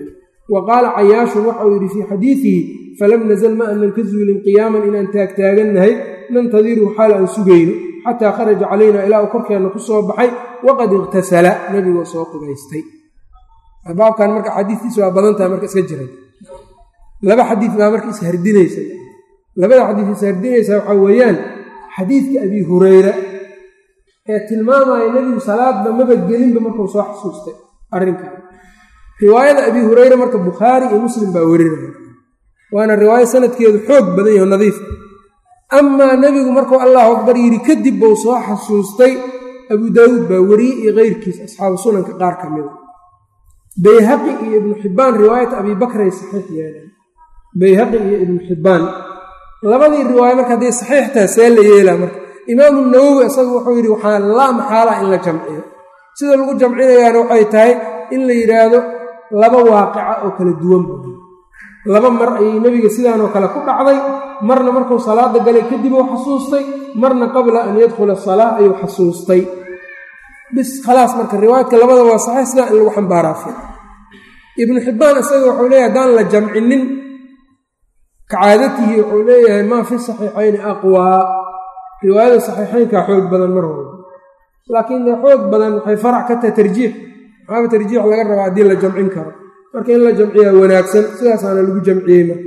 wa qaala cayaashun waxauu yidhi fii xadiidihi falam nazal ma anan ka zuulin qiyaaman inaan taagtaagannahay nantadiru xaal aan sugayno xataa kharaja calaynaa ilaa uu korkeenna ku soo baxay waqad iqhtasala nebigoo soo qubaystay baabkan marka xadiistiisa waa badan tahay marka iska jiray laba xadiid baa marka ishardinaysa labada xadiid ishardinaysa waxaa weeyaan xadiidka abi hureyra ee tilmaamaya nebigu salaadba maba gelinba markuu soo xasuustay arrinkan riwaayada abi hureyre marka bukhaari iyo muslim baa werinaya waana riwaayo sanadkeedu xoog badan yaho nadiif amaa nebigu markuu allahu akbar yidhi kadib buu soo xasuustay abu daawuud baa weriyey iyo keyrkiis asxaabu sunanka qaar ka mida bayhaqi iyo ibnu xibbaan riwaayata abi bakray saxiix yeeleen bayhaqi iyo ibnu xibbaan labadii riwaayo marka hadday saxiix taha see la yeelaa marka imaamu nawowi isagu wuxuu yidhi waxaa laa maxaalaa in la jamciyo sida lagu jamcinayaana waxay tahay in la yidhaahdo laba waaqica oo kala duwan bu laba mar ayay nebiga sidaanoo kale ku dhacday marna markuu salaada galay kadib uu xasuustay marna qabla an yadkhula salaa ayuu xasuustay bis khalaas marka riwaayadka labada waa saxiix sidaa in lagu xambaaraa fi ibnu xibbaan isaga wuxuu leeyahay haddaan la jamcinin kacaadatihi wuxuu leeyahay maa fi saxiixayni aqwaa riwaayada saxiixaynkaa xoog badan mar walba laakiin dee xoog badan waxay farac ka tahay tarjiix maxaaba tarjiix laga rabaa haddii la jamcin karo marka in la jamciyaa wanaagsan sidaasaana lagu jamciyey marka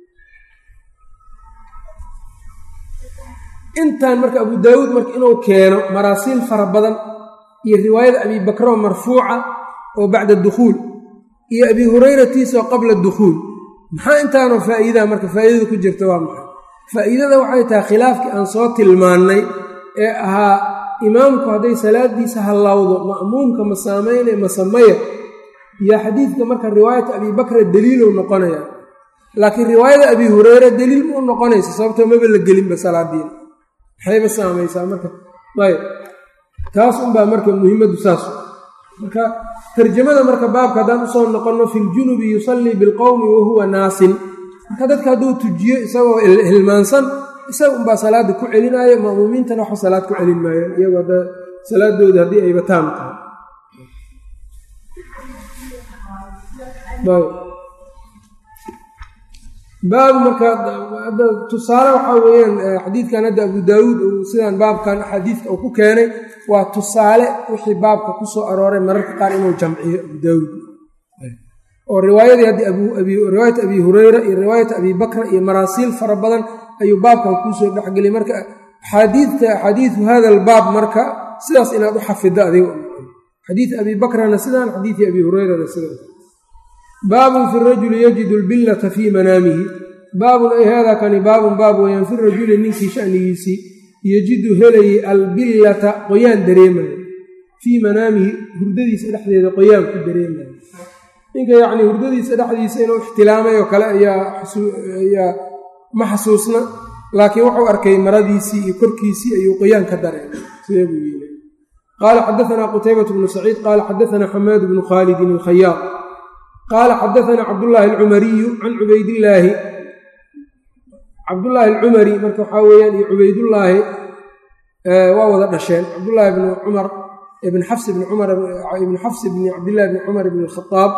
intaan marka abu daawuud marka inuu keeno maraasiil fara badan iyo riwaayada abi bakroo marfuuca oo bacda dukhuul iyo abi hureyratiisa oo qabla dukhuul maxaa intaanoo faa'iidaa marka faa'iidada ku jirta waa maxay faa'iidada waxay tahay khilaafkii aan soo tilmaannay ee ahaa imaamku hadday salaadiisa hallawdo ma'muumka ma saamayne ma samaya iyo xadiidka marka riwaayata abi bakra daliilow noqonaya laakiin riwaayada abi hureyre daliil muu noqonaysa sababtoo maba la gelinba salaadiina maxayba saamaysaa marka ayb taas unbaa marka muhimaddu saas marka tarjamada marka baabka haddaan usoo noqonno fi ljunubi yusallii bilqowmi wahuwa naasin marka dadka hadduu tujiyo isagoo hilmaansan isaga unbaa salaada ku celinaayo ma'muumiintana waxba salaad ku celin maayaan iyagoo hadda salaadooda haddii ayba taam tahay baab marka tusaale waxaa weeyaan xadiidkan hadda abu daawuud uu sidaan baabkan axaadiidka uu ku keenay waa tusaale wixii baabka ku soo arooray mararka qaar inuu jamciyo abu daawuud oo riwaayadii haddii riwaayat abi hureyra iyo riwaayat abi bakra iyo maraasiil fara badan ayuu baabkan kuusoo dhexgeliyay marka axaadiidta axaadiidu hada albaab marka sidaas inaad u xafiddo adiga xadiid abi bakrana sidaan xadiidii abi hureyrana sidaan baabun fi rajuli yajidu lbillata fii manaamihi baabun ay haadaa kani baabun baab weyaan fi rajuli ninkii shanigiisii yejidu helayay albillata qoyaan dareemayo fii manaamihi hurdadiisa dhexdeeda qoyaan ku dareemayo ninka yacnii hurdadiisa dhexdiisa inuu ixtilaamay oo kale ayaa ma xasuusna laakiin wuxuu arkay maradiisii iyo korkiisii ayuu qoyaan ka dareemay sidee buu yeelay qaala xadaanaa qutaybatu bnu saciid qaala xadaanaa xamaadu bnu khaalidin alkhayaaq qaala xadaanaa cabdullaahi alcumariyu can cubaydillaahi cabdullaahi alcumari marka waxaa weeyaan iyo cubaydullaahi waa wada dhasheen cabdullaahi bni cumar ibn xafs ibni cumar ibni xafs ibni cabdillahi bni cumar ibni alkhadaab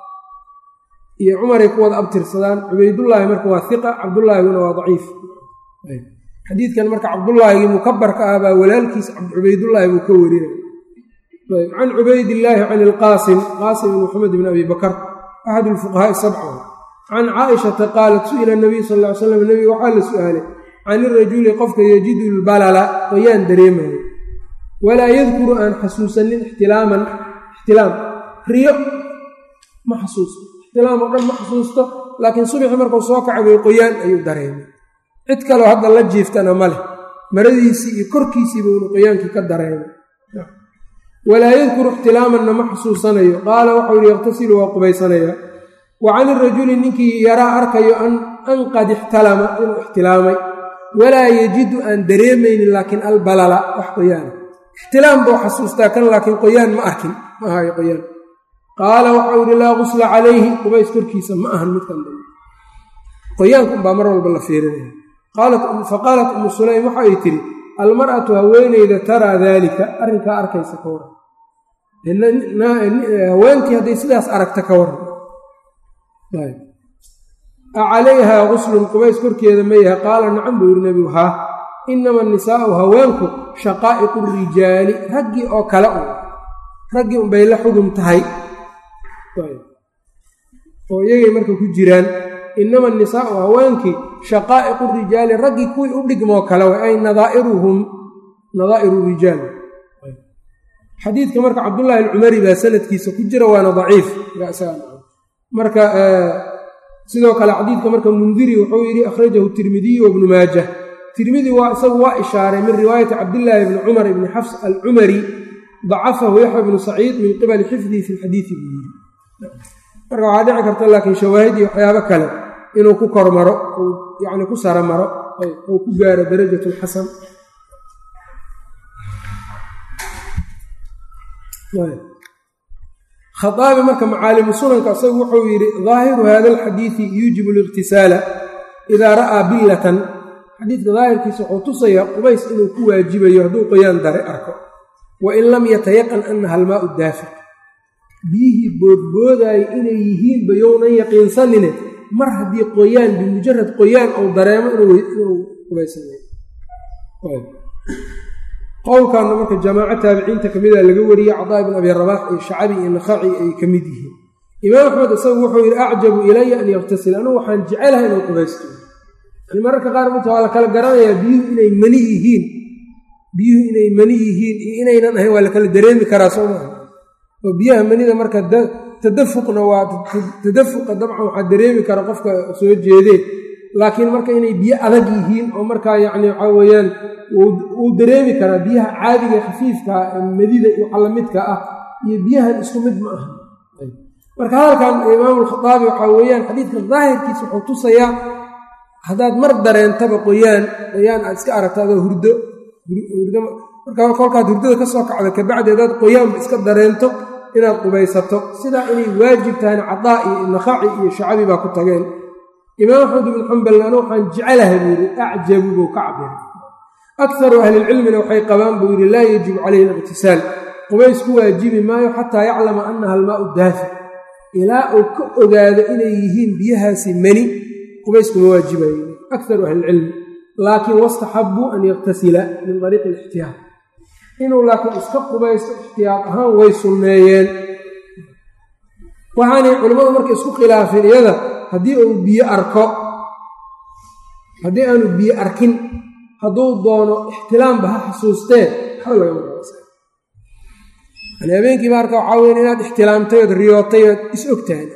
iyo cumaray ku wada abtirsadaan cubaydullaahi marka waa hiqa cabdullaahiguna waa daciif xadiidkan marka cabdullaahigii mukabarka ah baa walaalkiis cubaydullaahi buu ka warinay can cubaydillaahi can ilqaasim qaasim ibn maxamed bn abi bakar axad lfuqahaai sabca can caaishata qaalat su'ila nabiy sal ly slam nebiga waxaa la su'aalay can irajuli qofka yajidu lbalala qoyaan dareemayo walaa yadkuru aan xasuusanin ixtilaaman ixtilaam riyo ma xasuusto ixtilaam oo dhan ma xasuusto laakiin subixi markuu soo kacay bay qoyaan ayuu dareemay cid kaleo hadda la jiiftana ma leh maradiisii iyo korkiisii buuna qoyaankii ka dareemay walaa yadkuru ixtilaamanna ma xasuusanayo qaala waxau yihi yakhtasilu waa qubaysanayaa wa can irajuli ninkii yaraa arkayo an qad ixtalama inuu ixtilaamay walaa yajidu aan dareemaynin laakiin albalala wax qoyaana ixtilaam buu xasuustaa kan laakiin qoyaan ma arkin ma ahayo qoyaan qaala waxau yihi laa qusla calayhi qubays korkiisa ma ahan midkan dambe qoyaanka unbaa mar walba la fiirinaya faqaalat umu sulaym waxa ay tidhi almar'atu haweeneyda taraa daalika arrinkaa arkaysa ka waran haweentii hadday sidaas aragta ka waran a calayhaa guslun qubays korkeeda ma yahay qaala nacam buu yidhi nebigu haa inama anisaa'u haweenku shaqaa'iqu rijaali raggii oo kale un raggii unbay la xugum tahay oo iyagay marka ku jiraan inama anisaa'u haweenkii shaqaa'iqu rijaali raggii kuwii u dhigmoo kale way ay nadaa'iruhum nadaa'iru rijaal xadiidka marka cabdullaahi alcumari baa sanadkiisa ku jira waana daciif marka sidoo kale xadiidka marka mundiri wuxuu yidhi akhrajahu tirmidiyu wabnu maajah tirmidi waa isagu waa ishaaray min riwaayati cabdillaahi bni cumar ibni xafs alcumari dacafahu yaxya bnu saciid min qibali xifdihi fi lxadiidi buu yidhi marka waxaa dhici karta laakiin shawaahid iyo waxyaabo kale inuu ku kormaro yani ku sara maro ou ku gaaro darajat lxasan khaaabi marka macaalimu sunanka isagu wuxuu yidhi daahiru hada alxadiidi yuujibu liqtisaala idaa ra'aa billatan xadiidka daahirkiisa wuxuu tusayaa qubays inuu ku waajibayo hadduu qoyaan dare arko wa in lam yatayaqan annaha almaau daafiq biyihii boodboodaaya inay yihiinba younan yaqiinsanine mar haddii qoyaan bimujarad qoyaan ou dareemo inuu qubaysanayo qowlkaana marka jamaaco taabiciinta ka mida laga wariyey cadaa ibn abi rabaax iyo shacabi iyo nakhaci ay ka mid yihiin imaam axmed isagu wuxuu yidhi acjabu ilaya an yaktasil anugu waxaan jecelahay inuu qubaysto yani mararka qaar mata waa la kala garanayaa biyuhu inay mani yihiin biyuhu inay mani yihiin iyo inaynan ahayn waa la kala dareemi karaa soo maaha oo biyaha manida marka tadafuqna waa tadafuqa dabcan waxaa dareemi kara qofka soo jeedee laakiin marka inay biyo adag yihiin oo markaa yacni waxaa weeyaan wuu dareemi karaa biyaha caadiga khafiifkaa madida iyo waxa lamidka ah iyo biyahan isku mid ma aha marka hadalkan imaamu alkhaaabi waxaa weeyaan xadiidka daahirkiisa wuxuu tusayaa haddaad mar dareentaba qoyaan qoyaan aad iska aragto adoo hurdo marka kolkaad hurdada ka soo kacda kabacdi hadaad qoyaanba iska dareento inaad qubaysato sidaa inay waajib tahayna cadaa iyo nakhaci iyo shacabi baa ku tageen imaam axmed ibnu xambal anu waxaan jecelahay buu yidhi acjabu buu ka cabiray akaru ahlilcilmina waxay qabaan buu yidhi laa yajibu calayhi aliqtisaal qubays ku waajibi maayo xataa yaclama annaha almaau daafic ilaa uu ka ogaado inay yihiin biyahaasi mani qubayskuma waajibayo akaru ahlilcilmi laakiin wastaxabuu an yaktasila min ariiqi alixtiyaad inuu laakiin iska qubaysto ixtiyaad ahaan way sunneeyeen waxaanay culimmadu marka isku khilaafeen iyada haddii uu biyo arko haddii aanu biyo arkin hadduu doono ixtilaamba ha xasuustee waxba lagama qaasa yani habeenkiiba arka waxaa weyn inaad ixtilaamtay ood riyootay ood is og tahay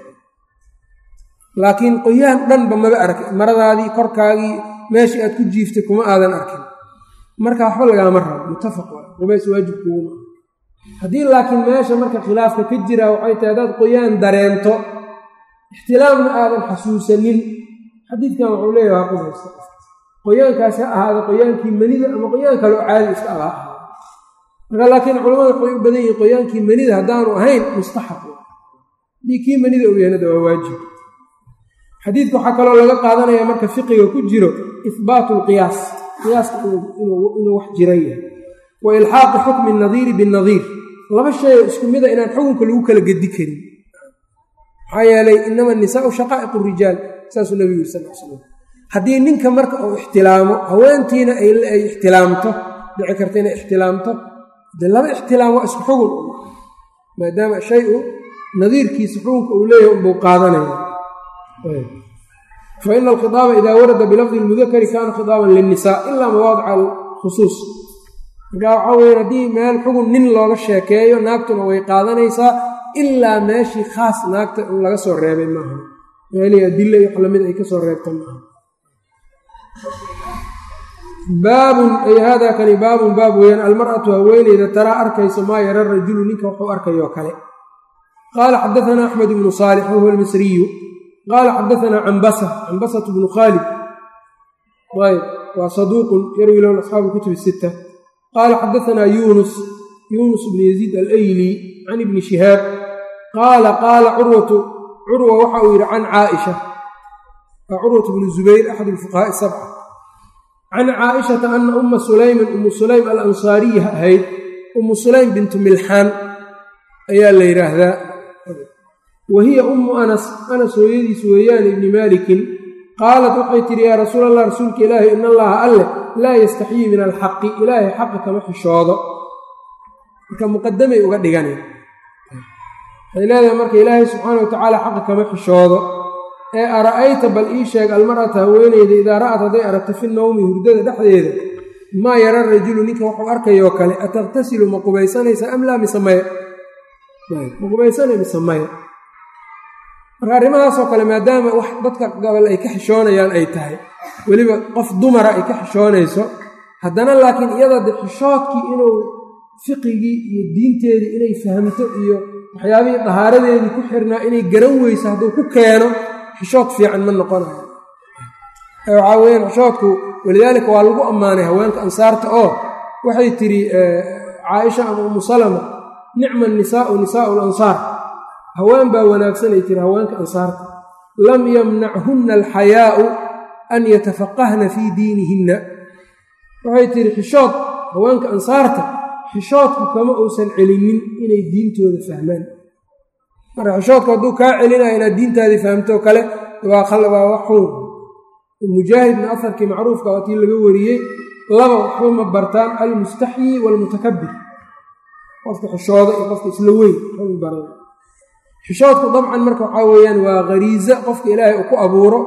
laakiin qoyaan dhanba maba arkin maradaadii korkaagii meeshii aad ku jiiftay kuma aadan arkin marka waxba lagaama rabo muttafaq waa qubays waajibkuuguma haddii laakiin meesha marka khilaafka ka jira waxay tahay haddaad qoyaan dareento ixtilaamna aadan xasuusanin xadiidkan wuxuu leeyaha ha qubaysta qoyaankaas ha ahaada qoyaankii manida ama qoyaan kale oo caadi iska aha ahaada marka laakiin culamada waxay u badan yihiin qoyaankii manida haddaanu ahayn mustaxab haddii kii manida uu yahanada waa waajib xadiidka waxaa kaloo laga qaadanaya marka fiqiga ku jiro ihbaatu lqiyaas qiyaaska inuu wax jiran yahay wa ilxaaqi xukmi nadiiri binadiir laba shay oo isku mida inaan xukunka lagu kala gedi karin maxaa yeelay inama anisaau shaqaa'iqu rijaal saasuu nabigu yiri sal l slam haddii ninka marka uu ixtilaamo haweentiina ay ixtilaamto dhici karta inay ixtilaamto dee laba ixtilaam waa isku xugun maadaama shay u nadiirkiisa xukunka uu leeyahay unbuu qaadanaya fa ina alkhiaaba idaa warada bilafdi lmudakari kaana khitaaban lilnisaa ilaa mawaadica alkhusuus marka waxaa weya haddii meel xugun nin looga sheekeeyo naagtuna way qaadanaysaa ilaa meeshii khaas naagta in laga soo reebay maaha meelihii adilla iyo wax lamid ay ka soo reebta maaha baabun ay haadaa kani baabun baab weeyaan almar'atu haweeneyda taraa arkayso maa yara rajulu ninka wuxuu arkayoo kale qaala xadaanaa axmed ibnu saalix wahuwa almisriyu qaala xadaanaa cambasa cambasatu bnu khaalid ayb waa saduuqun yarwi lahu asxaabu kutub sita qaala xadaanaa yuunus yuunus bnu yaziid alayli can ibni shihaab qaala qaala curwatu curwa waxa uu yidhi can caaisha waa curwatu bnu zubayr axad alfuqahaa'i sabca can caaishata ana umma sulaymin ummu sulaym alansaariya ahayd ummu sulaym bintu milxaan ayaa la yidhaahdaa wa hiya ummu anas anas hooyadiis weeyaan ibni maalikin qaalat waxay tidhi yaa rasuul allah rasuulka ilaahi in allaha alleh laa yastaxyii min alxaqi ilaahay xaqa kama xishoodo marka muqadamay uga dhiganeen waxay leedahay marka ilaahay subxaana wa tacaala xaqa kama xishoodo ee ara'ayta bal ii sheeg almar'ata haweeneyda idaa ra'at hadday aragto fi nowmi hurdada dhexdeeda maa yara rajulu ninka wuxuu arkayoo kale ataqtasilu ma qubaysanaysa am laa mise maya ma qubaysanay mise maya marka arrimahaasoo kale maadaama wax dadka gobol ay ka xishoonayaan ay tahay weliba qof dumara ay ka xishoonayso haddana laakiin iyada de xishoodkii inuu fiqigii iyo diinteedii inay fahamto iyo waxyaabihii dahaaradeedii ku xirnaa inay garan weyso hadduu ku keeno xishood fiican ma noqonayo waxaa weyaan xishoodku walidaalika waa lagu ammaanay haweenka ansaarta oo waxay tidhi caaisha ama umu salama nicma nisaau nisaau lansaar haween baa wanaagsanay tiri haweenka ansaarta lam yamnachunna alxayaau an yatafaqahna fii diinihinna waxay tihi xishood haweenka ansaarta xishoodku kama uusan celinin inay diintooda fahmaan marka xishoodku hadduu kaa celinayo inaad diintaadii fahamtoo kale waa wax xun mujaahidna afarkii macruufka waa tii laga wariyey laba waxba ma bartaan almustaxyi waalmutakabir qofka xishooda iyo qofka isla weyn waxba ma baran xishoodku dabcan marka waxaa weeyaan waa khariiza qofka ilaahay uu ku abuuro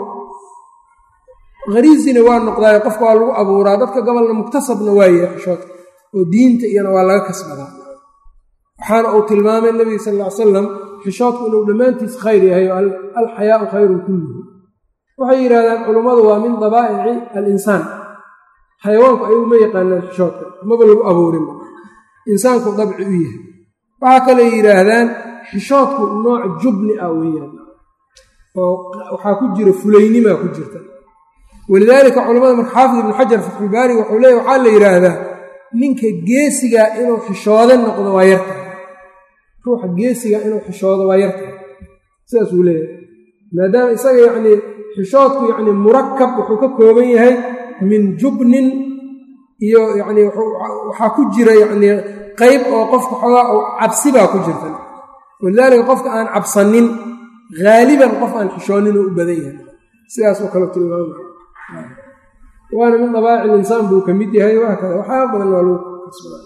khariizina waa noqdaayo qofka waa lagu abuuraa dadka gobolna muktasabna waa yahay xishoodka oo diinta iyana waa laga kasbadaa waxaana uu tilmaamay nebiga sal ll ly salam xishoodku inuu dhammaantiis khayr yahay oo alxayaau khayrun kulluhu waxay yidhahdaan culummadu waa min dabaa'ici alinsaan xayawaanku ayagu ma yaqaanaan xishoodka maba lagu abuurinba insaanku dabci u yahay waxaa kaley yidhaahdaan xishoodku nooc jubni ah weeyaan oo waxaa ku jira fulaynimaa ku jirta walidaalika culamada marka xaafid ibnu xajar fatxulbaari wuxuu leeya waxaa la yidhaahdaa ninka geesigaa inuu xishoodo noqdo waa yarta ruuxa geesigaa inuu xishoodo waa yarta sidaasuu leeyahay maadaama isaga yacnii xishoodku yacnii murakab wuxuu ka kooban yahay min jubnin iyo yacnii waxaa ku jira yacnii qayb oo qofka xoogaa oo cabsi baa ku jirta walidaalika qofka aan cabsanin haaliban qof aan xishoonin oo u badan yahay sidaasoo kale tilmaamaya waana min dabaaci linsaan buu ka mid yahay waa kada waxaa badan waa lagu kasbada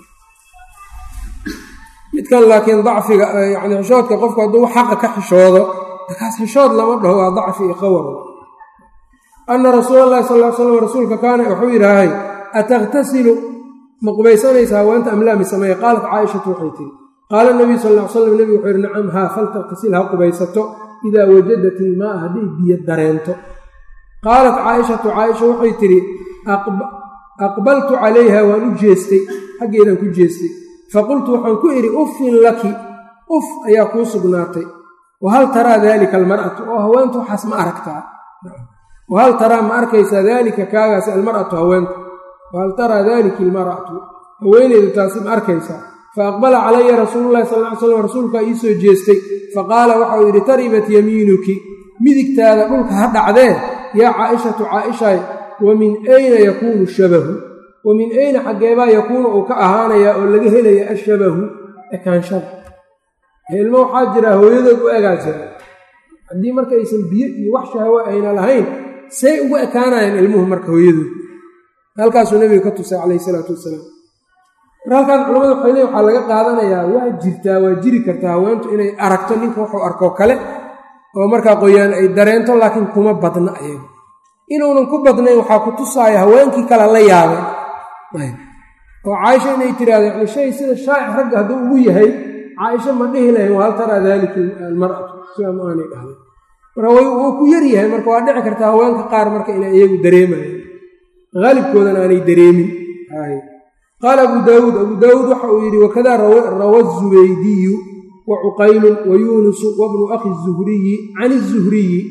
midkan laakiin dacfiga yani xishoodka qofku hadduu xaqa ka xishoodo markaas xishood lama dhaho waa dacfi iyo qawar ana rasuula allahi sal ly slam rasuulka kaana wuxuu yidhaahay ataqtasilu ma qubaysanaysaa haweenta amlaami sameeye qaalat caaishatu waxay tiri qaala nabiyu sal ly slam nebigu wuxuu yidhi nacam haa faltaqtasil ha qubaysato idaa wajadat ilmaaa hadday biyo dareento qaalat caaishatu caaisha waxay tidhi aqbaltu calayha waan u jeestay xaggeedaan ku jeestay faqultu waxaan ku idhi uffin laki uf ayaa kuu sugnaatay wahal taraa daalika almar'atu oo haweentu waxaas ma aragtaa wahal taraa ma arkaysaa daalika kaagaas almar'atu haweentu wahal taraa daalika almar'atu haweeneydu taasi ma arkaysaa fa aqbala calaya rasuululahi sal ly slam rasuulkaa ii soo jeestay faqaala waxau yidhi taribat yamiinuki midigtaada dhulka ha dhacdee yaa caaishatu caaishay wa min ayna yakuunu shabahu wa min ayna xaggeebaa yakuunu uu ka ahaanayaa oo laga helaya ashabahu ekaanshada ilmo waxaa jira hooyadood u egaa jira haddii marka aysan biyo iyo wax shahwo ayna lahayn say ugu ekaanayaan ilmuhu marka hooyadood halkaasuu nebiga ka tusay calayhi salaatu wasalaam mar halkaas culamadu waxay leeyin waxaa laga qaadanayaa waa jirtaa waa jiri kartaa haweentu inay aragto ninka wuxuu arkoo kale oo markaa qoyaan ay dareento laakiin kuma badna ayaga inuunan ku badnayn waxaa ku tusaaya haweenkii kale la yaabay oo caaisha inay tiraahdo yani shay sida shaa'ic ragga hadduu ugu yahay caaisha ma dhihi lahayn wahal taraa daalika almar'atu sidaa ma aanay dhahday marka wuu ku yar yahay marka waa dhici kartaa haweenka qaar marka inay iyagu dareemayaan haalibkoodana aanay dareemin qaala abu daawuud abu daawuud waxa uu yidhi wakada rawa zubaydiyu wa cuqaylun wa yuunusu wabnu akhi zuhriyi can izuhriyi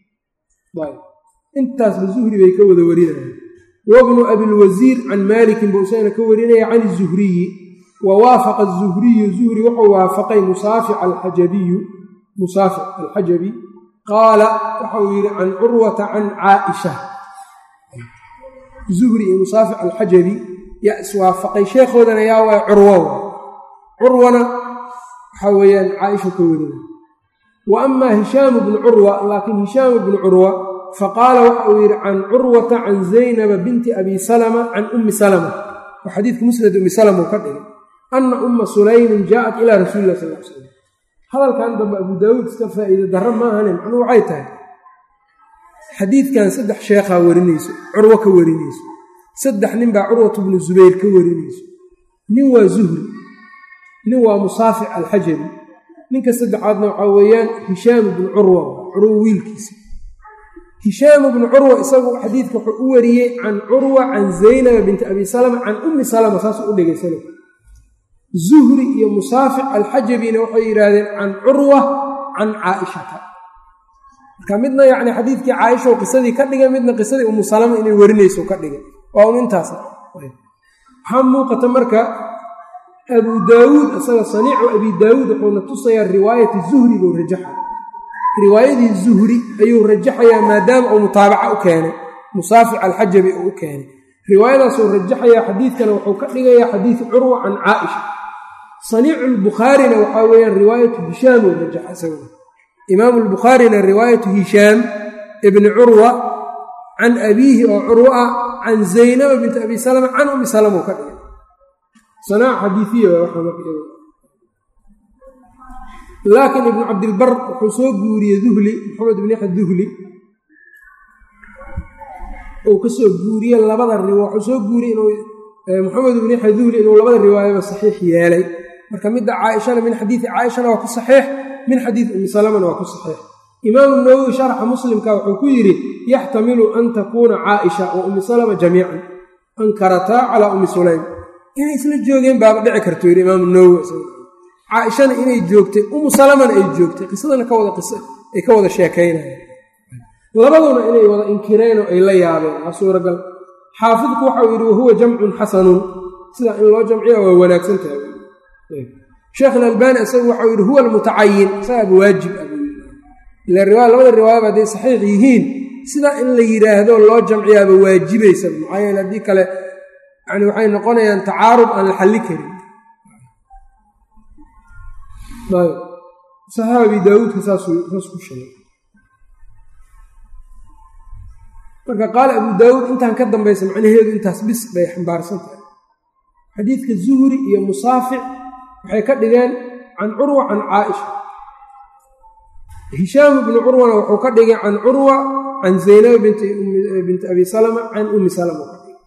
intaasba zuhri bay ka wada warinayaan wabnu abilwasiir can maalikin buu isagana ka warinaya can izuhriyi wa waafaqa azuhriyu zuhri wuxuu waafaqay musaafic alxajabiyu musaafic alxajabi qaala waxa uu yidhi can curwata can caaisha zuhri iyo musaafic alxajabi yaa iswaafaqay sheekhoodana yaa waa curwo curwana waxaa weeyaan caaisha ka warina wa amaa hishaamu bnu curwa laakiin hishaamu bnu curwa faqaala waxa uu yidhi can curwata can zaynaba binti abi salama can ummi salama oo xadiidka musnad ummi salama uu ka dhigay anna umma sulaymin jaaءat ilaa rasuuli lah sal l slam hadalkan dambe abu daawuud iska faa'iide darro maahane macnuu waxay tahay xadiidkan saddex sheekhaa warinayso curwo ka warinayso saddex nin baa curwatu bnu zubayr ka warinayso nin waa zuhri nin waa musaafic alxajabi ninka saddexaadna waxaa weeyaan hishaam bnu curwa curwo wiilkiisa hishaam bnu curwa isagu xadiidka wuxuu u wariyey can curwa can zaynaba binti abi salama can ummi salama saasuu u dhigay sanad zuhri iyo musaafic alxajabina waxay yidhaahdeen can curwa can caaishata marka midna yacni xadiidkii caaisha qisadii ka dhigay midna qisadii umu salama inay warinayso ka dhigay waa un intaas waxaa muuqata marka abu daawuud isaga saniicu abi daawuud wuxuuna tusayaa riwaayati zuhri buu rajaxa riwaayadii zuhri ayuu rajaxayaa maadaama uu mutaabaca u keenay musaafic alxajabi uu u keenay riwaayadaasuu rajaxayaa xadiidkana wuxuu ka dhigayaa xadiidu curwa can caaisha saniicu lbukhaarina waxaa weeyaan riwaayatu hishaam uu rajaxa isaga imaamu lbukhaarina riwaayatu hishaam ibni curwa can abiihi oo curwo ah can zaynaba binti abi salama can ummi salama uu ka dhigay sanaac xadiiiya laakiin ibnu cabdilbar wuxuu soo guuriyey duhli maxamed ibn yaxya duhli uu ka soo guuriye labada riwa wuxuu soo guuriyey inuu maxamed ibn yaxya duhli inuu labada riwaayaba saxiix yeelay marka midda caaishana min xadiidi caaishana waa ku saxiix min xadiidi ummi salamana waa ku saxiix imaamu nawowi sharxa muslimka wuxuu ku yidhi yaxtamilu an takuuna caaisha wa ummi salama jamiican ankarataa calaa ummi sulaym inay isla joogeen baaba dhici karto yidhi imaamu nawowi caaishana inay joogtay umu salamana ay joogtay qisadana ka wada qisa ay ka wada sheekaynayeen labaduna inay wada inkireenoo ay la yaabeen waa suuragal xaafidku waxau yidhi wahuwa jamcun xasanun sidaa in loo jamciya waa wanaagsan tahay sheekh alalbani isagu waxau yidhi huwa almutacayin isagaaba waajib ah buu ila riwaaya labada riwaayaba hadday saxiix yihiin sidaa in la yidhaahdo loo jamciyaaba waajibaysa maxaa yeele haddii kale yani waxay noqonayaan tacaarud aan la xalli karin saxaax abi daawuudka saas ku sheegay marka qaala abu daawuud intaan ka dambaysa macnaheedu intaas bis bay xambaarsan tahay xadiidka zuhri iyo musaafic waxay ka dhigeen can curwa can caaisha hishaam ibnu curwana wuxuu ka dhigay can curwa can zaynaba binti abi salama can ummi salama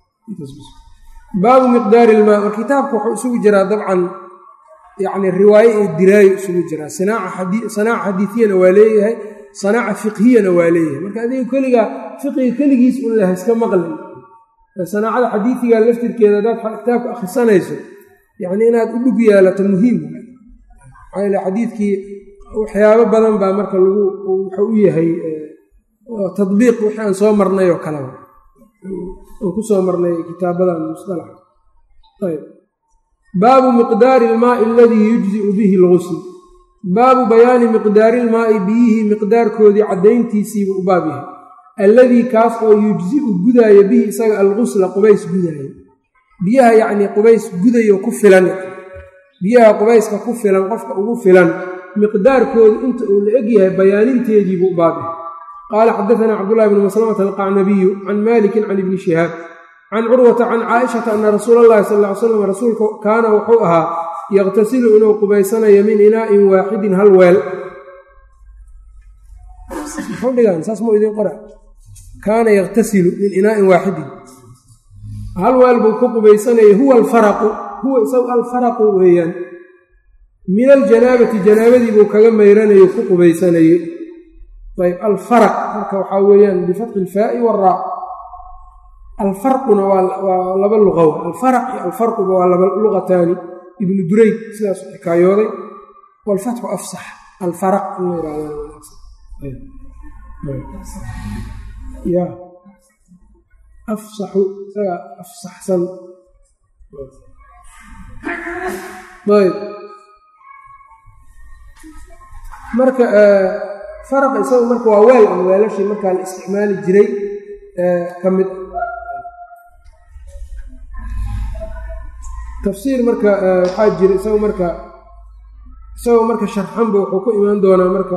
baabu miqdaari ilmaa mar kitaabka wuxuu isugu jiraa dabcan yacni riwaaye iyo diraayo isugu jiraa sanaaca xadiidiyana waa leeyahay sanaaca fiqhiyana waa leeyahay marka adiga keligaa fiqiga keligiis un laha iska maqlin sanaacada xadiidiga laftirkeeda haddaad kitaabka akhrisanayso yacni inaad u dhug yeelato muhiim maxaa yaele xadiidkii waxyaabo badan baa marka lagu wuxuu u yahay tadbiiq wixii aan soo marnay oo kaleba aan ku soo marnay kitaabadan musalaxa ayb baabu miqdaari ilmaai aladii yujziu bihi algusl baabu bayaani miqdaari ilmaai biyihii miqdaarkoodii caddayntiisiibuu u baab yahay alladii kaas oo yujziu gudaaya bihi isaga algusla qubays gudaaya biyaha yacnii qubays gudayo ku filan biyaha qubayska ku filan qofka ugu filan miqdaarkoodu inta uu la egyahay bayaaninteediibuu u baab yahay qaala xadaanaa cabdullahi bni maslamata alqacnabiyu can malikin can ibni shihaab can curwata can caaishata ana rasuula allahi sal ly slam rasuulka kaana wuxuu ahaa yaqtasilu inuu qubaysanayo min inaa'in waaxidin hal weel kaana yaqtasilu min inaa'in waaxidin hal weel buu ku qubaysanaya huwa alfaraqu huwa isagu alfaraqu weeyaan min aljanaabati janaabadii buu kaga mayranayo ku qubaysanaye ayb alfaraq marka waxaa weeyaan bifatxi ilfaa'i waraa alfarquna waa laba luqaw alfaraq iyo alfarquba waa laba luqataani ibnu durayd sidaas xikaayooday walfatxu afsax alfaraq in la yihahda afsaxu isaga afsaxsan ayb marka faraq isaga marka waa weel ama weelashii markaa la isticmaali jiray ka mid tafsiir marka waxaa jira isaga marka isagoo marka sharxanba wuxuu ku imaan doonaa marka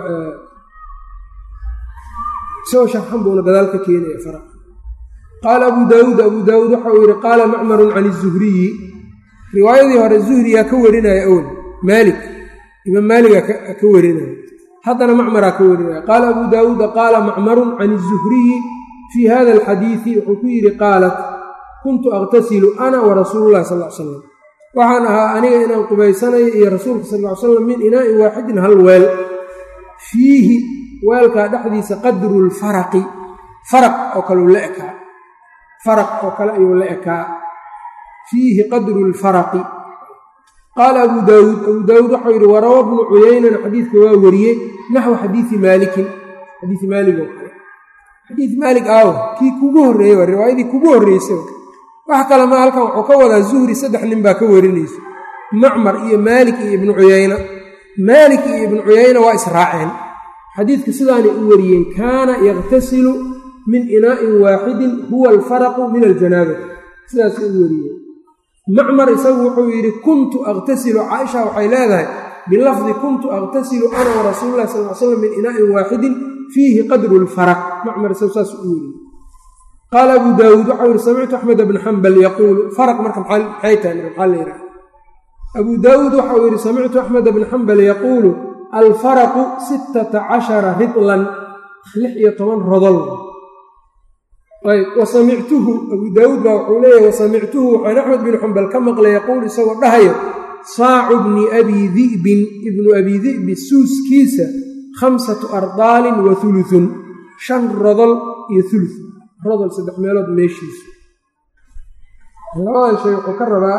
isagoo sharxan buuna gadaal ka keenaya fara qaala abu daawuud abu daawuud waxa uu yidhi qaala macmarun can izuhriyi riwaayadii hore zuhriyaa ka warinaya awel maalik imaam maaligaa ka warinaya haddana macmaraa ka warinaya qaala abu daawuuda qaala macmarun can izuhriyi fii hada alxadiidi wuxuu ku yidhi qaalat kuntu aqtasilu ana wa rasuulu llahi sal l salam waxaan ahaa aniga inaan qubaysanayo iyo rasuulka sal ly slam min inaa'in waaxidin hal weel fiihi weelkaa dhexdiisa qadru lfaraqi faraq oo kaleu la ekaa faraq oo kale ayuu la ekaa fiihi qadru lfaraqi qaala abu daawuud abuu daawuud waxau yidhi warawa bnu cuyaynana xadiidka waa wariyey naxwu xadiidi maalikin xadiii maalig oo kale xadiid maalik aawo kii kugu horreeyey waa riwaayadii kugu horreysay wax kale ma halkan wuxuu ka wadaa zuhri saddex nin baa ka warinaysa macmar iyo maalik iyo ibnu cuyayna maalik iyo ibnu cuyayna waa israaceen xadiidka sidaanay u wariyeen kaana yakhtasilu min inaa'in waaxidin huwa alfaraqu min aljanaabati sidaasay u wariyeen macmar isagu wuxuu yidhi kuntu akhtasilu caaisha waxay leedahay bilafdi kuntu akhtasilu ana wa rasuulu llahi sal l slam min inaa'in waaxidin fiihi qadru lfaraq macmar isagu saas u wariyey qaala abu daawuud waxau yihi samictu axmed bna xambal yaquulu faraq marka maxay tahay maxaa la yidhaha abuu daawuud waxau yidhi samictu axmed bna xambal yaquulu alfaraqu sittata cashara ridlan lix iyo toban rodol ayb wa samictuhu abuu daawuud baa wuxuu leeyahy wasamictuhu waxaan axmed binu xambal ka maqlay yaquul isagoo dhahayo saacu bni abi di'bin ibnu abi di'bi suuskiisa khamsatu ardaalin wa hulutun shan rodol iyo ulu rodol saddex meelood meeshiisu labadan shay wuxuu ka rabaa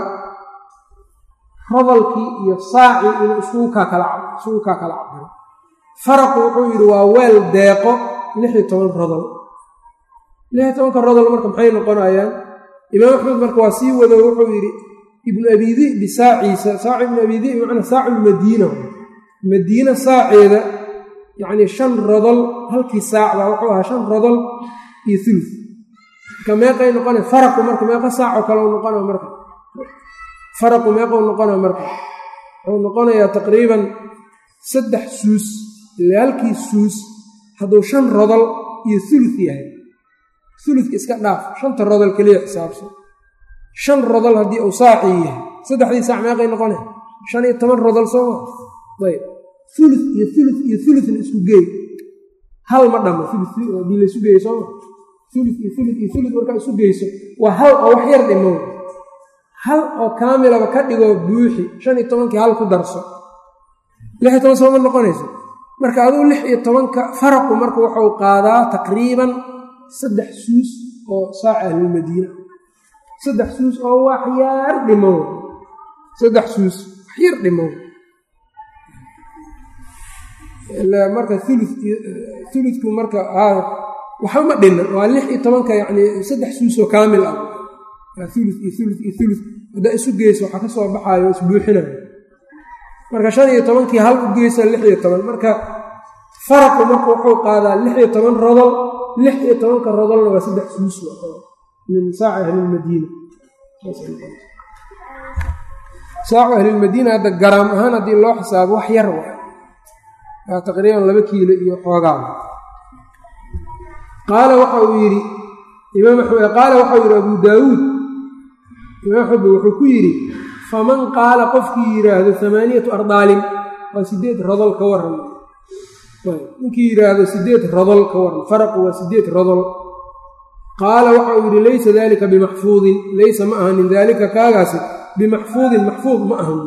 rodolkii iyo saacii inuu isugu kaa kala cabiro faraqu wuxuu yidhi waa weel deeqo lix iyo toban rodol lix iyo tobanka rodol marka maxay noqonayaan imaam axmed marka waa sii wado wuxuu yidhi ibnu abi di'bi saaciisa saacu ibnu abi di'bi macnaa saacu lmadiina madiina saaceeda yacnii shan rodol halkii saac baa wuxuu ahaa shan rodol iyo ulu marka meeqay noqona faraqu marka meeqa saacoo kale u noqona marka faraqu meeqou noqona marka wuxuu noqonayaa taqriiban saddex suus ile halkii suus hadduu shan rodol iyo ulu yahay uludka iska dhaaf shanta rodol keliya xisaabsan shan rodol haddii uu saacii yahay saddexdii saac meeqay noqona shan iyo toban rodol sooma ayb ulu iyo ulu iyo uluna isku geey hal ma dhamo uluadii laysu geeyo sooma ulu iyo ulu iyo ulu markaa isu geyso waa hal oo wax yar dhimo hal oo kaamilaba ka dhigoo buuxi shan iyo tobankii hal ku darso lix iyo toban sooma noqonayso marka aduu lix iyo tobanka faraqu marka wuxuu qaadaa taqriiban saddex suus oo saaca ahlulmadiina saddex suus oo waxyar dhimow saddex suus waxyar dhimow marka ulu uludku marka waxa ma dhinan waa lix iyo tobanka yacni saddex suusoo kaamil ah ulu iyo ulu iyo ulu haddaa isu geyso waxaa ka soo baxaayo isbuuxinayo marka shan iyo tobankii hal u geysa lix iyo toban marka faraqu marka wuxuu qaadaa lix iyo toban rodol lix iyo tobanka rodolna waa saddex suus min saaci ahlilmadiina saacu ahlilmadiina hadda garaam ahaan haddii loo xisaabo wax yar wa waa taqriiban laba kiilo iyo xoogaa qaala waxa uu yidhi imaam axmed qaala waxau yidhi abuu daawuud imaam axmed wuxuu ku yidhi faman qaala qofkii yidhaahdo amaaniyatu ardaalin waa sideed rodol ka waran ninkii yidhaahdo sideed rodol ka waran faraqu waa sideed rodol qaala waxa uu yidhi laysa dalika bimaxfuudin laysa ma ahanin daalika kaagaasi bimaxfuudin maxfuud ma ahan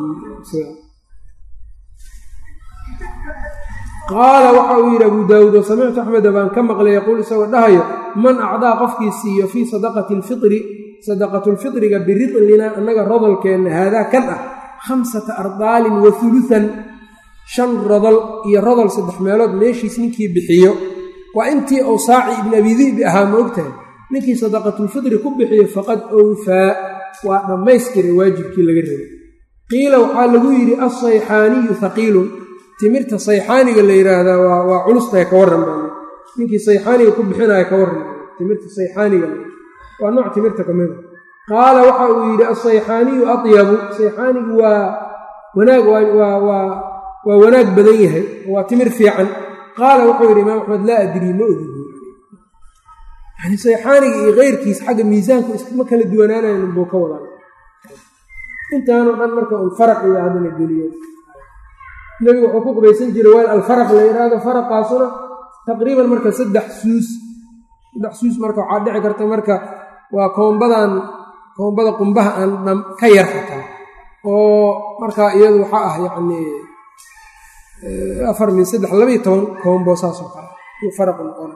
qaala waxa uu yidhi abuu daawuud oo samictu axmeda baan ka maqlay yaquul isagoo dhahayo man acdaa qofkii siiyo fii sadaqati alfitri sadaqatulfitriga biridlina annaga rodolkeenna haadaa kan ah khamsata ardaalin wa huluhan shan rodol iyo rodol saddex meelood meeshiis ninkii bixiyo waa intii uu saaci ibn abi di'bi ahaa ma ogtahay ninkii sadaqatulfitri ku bixiyo faqad owfaa waa dhammaystiray waajibkii laga rabay qiila waxaa lagu yidhi alsayxaaniyu haqiilun timirta sayxaaniga la yidhaahdaa waa waa culustahay ka warran baa ninkii sayxaaniga ku bixinaya ka warran timirta sayxaaniga waa nooc timirta ka mida qaala waxa uu yidhi alsayxaaniyu atyabu sayxaanigu waa wanaag waa waa waa wanaag badan yahay waa timir fiican qaala wuxuu yidhi imaam axmed laa adrii ma ogi yani sayxaaniga iyo keyrkiis xagga miisaanku iskama kala duwanaanayn buu ka wadaa intaanoo dhan marka un faraq iyo haddana geliyo nebigu wuxuu ku qubaysan jiray weel alfaraq la yidhaahdo faraqaasuna taqriiban marka saddex suus saddex suus marka waxaa dhici karta marka waa koombadan koombada qumbaha aan ka yar xataa oo marka iyadu waxaa ah yacni afar min saddex labaiyo toban koombo saasoo kale uu faraqu noqona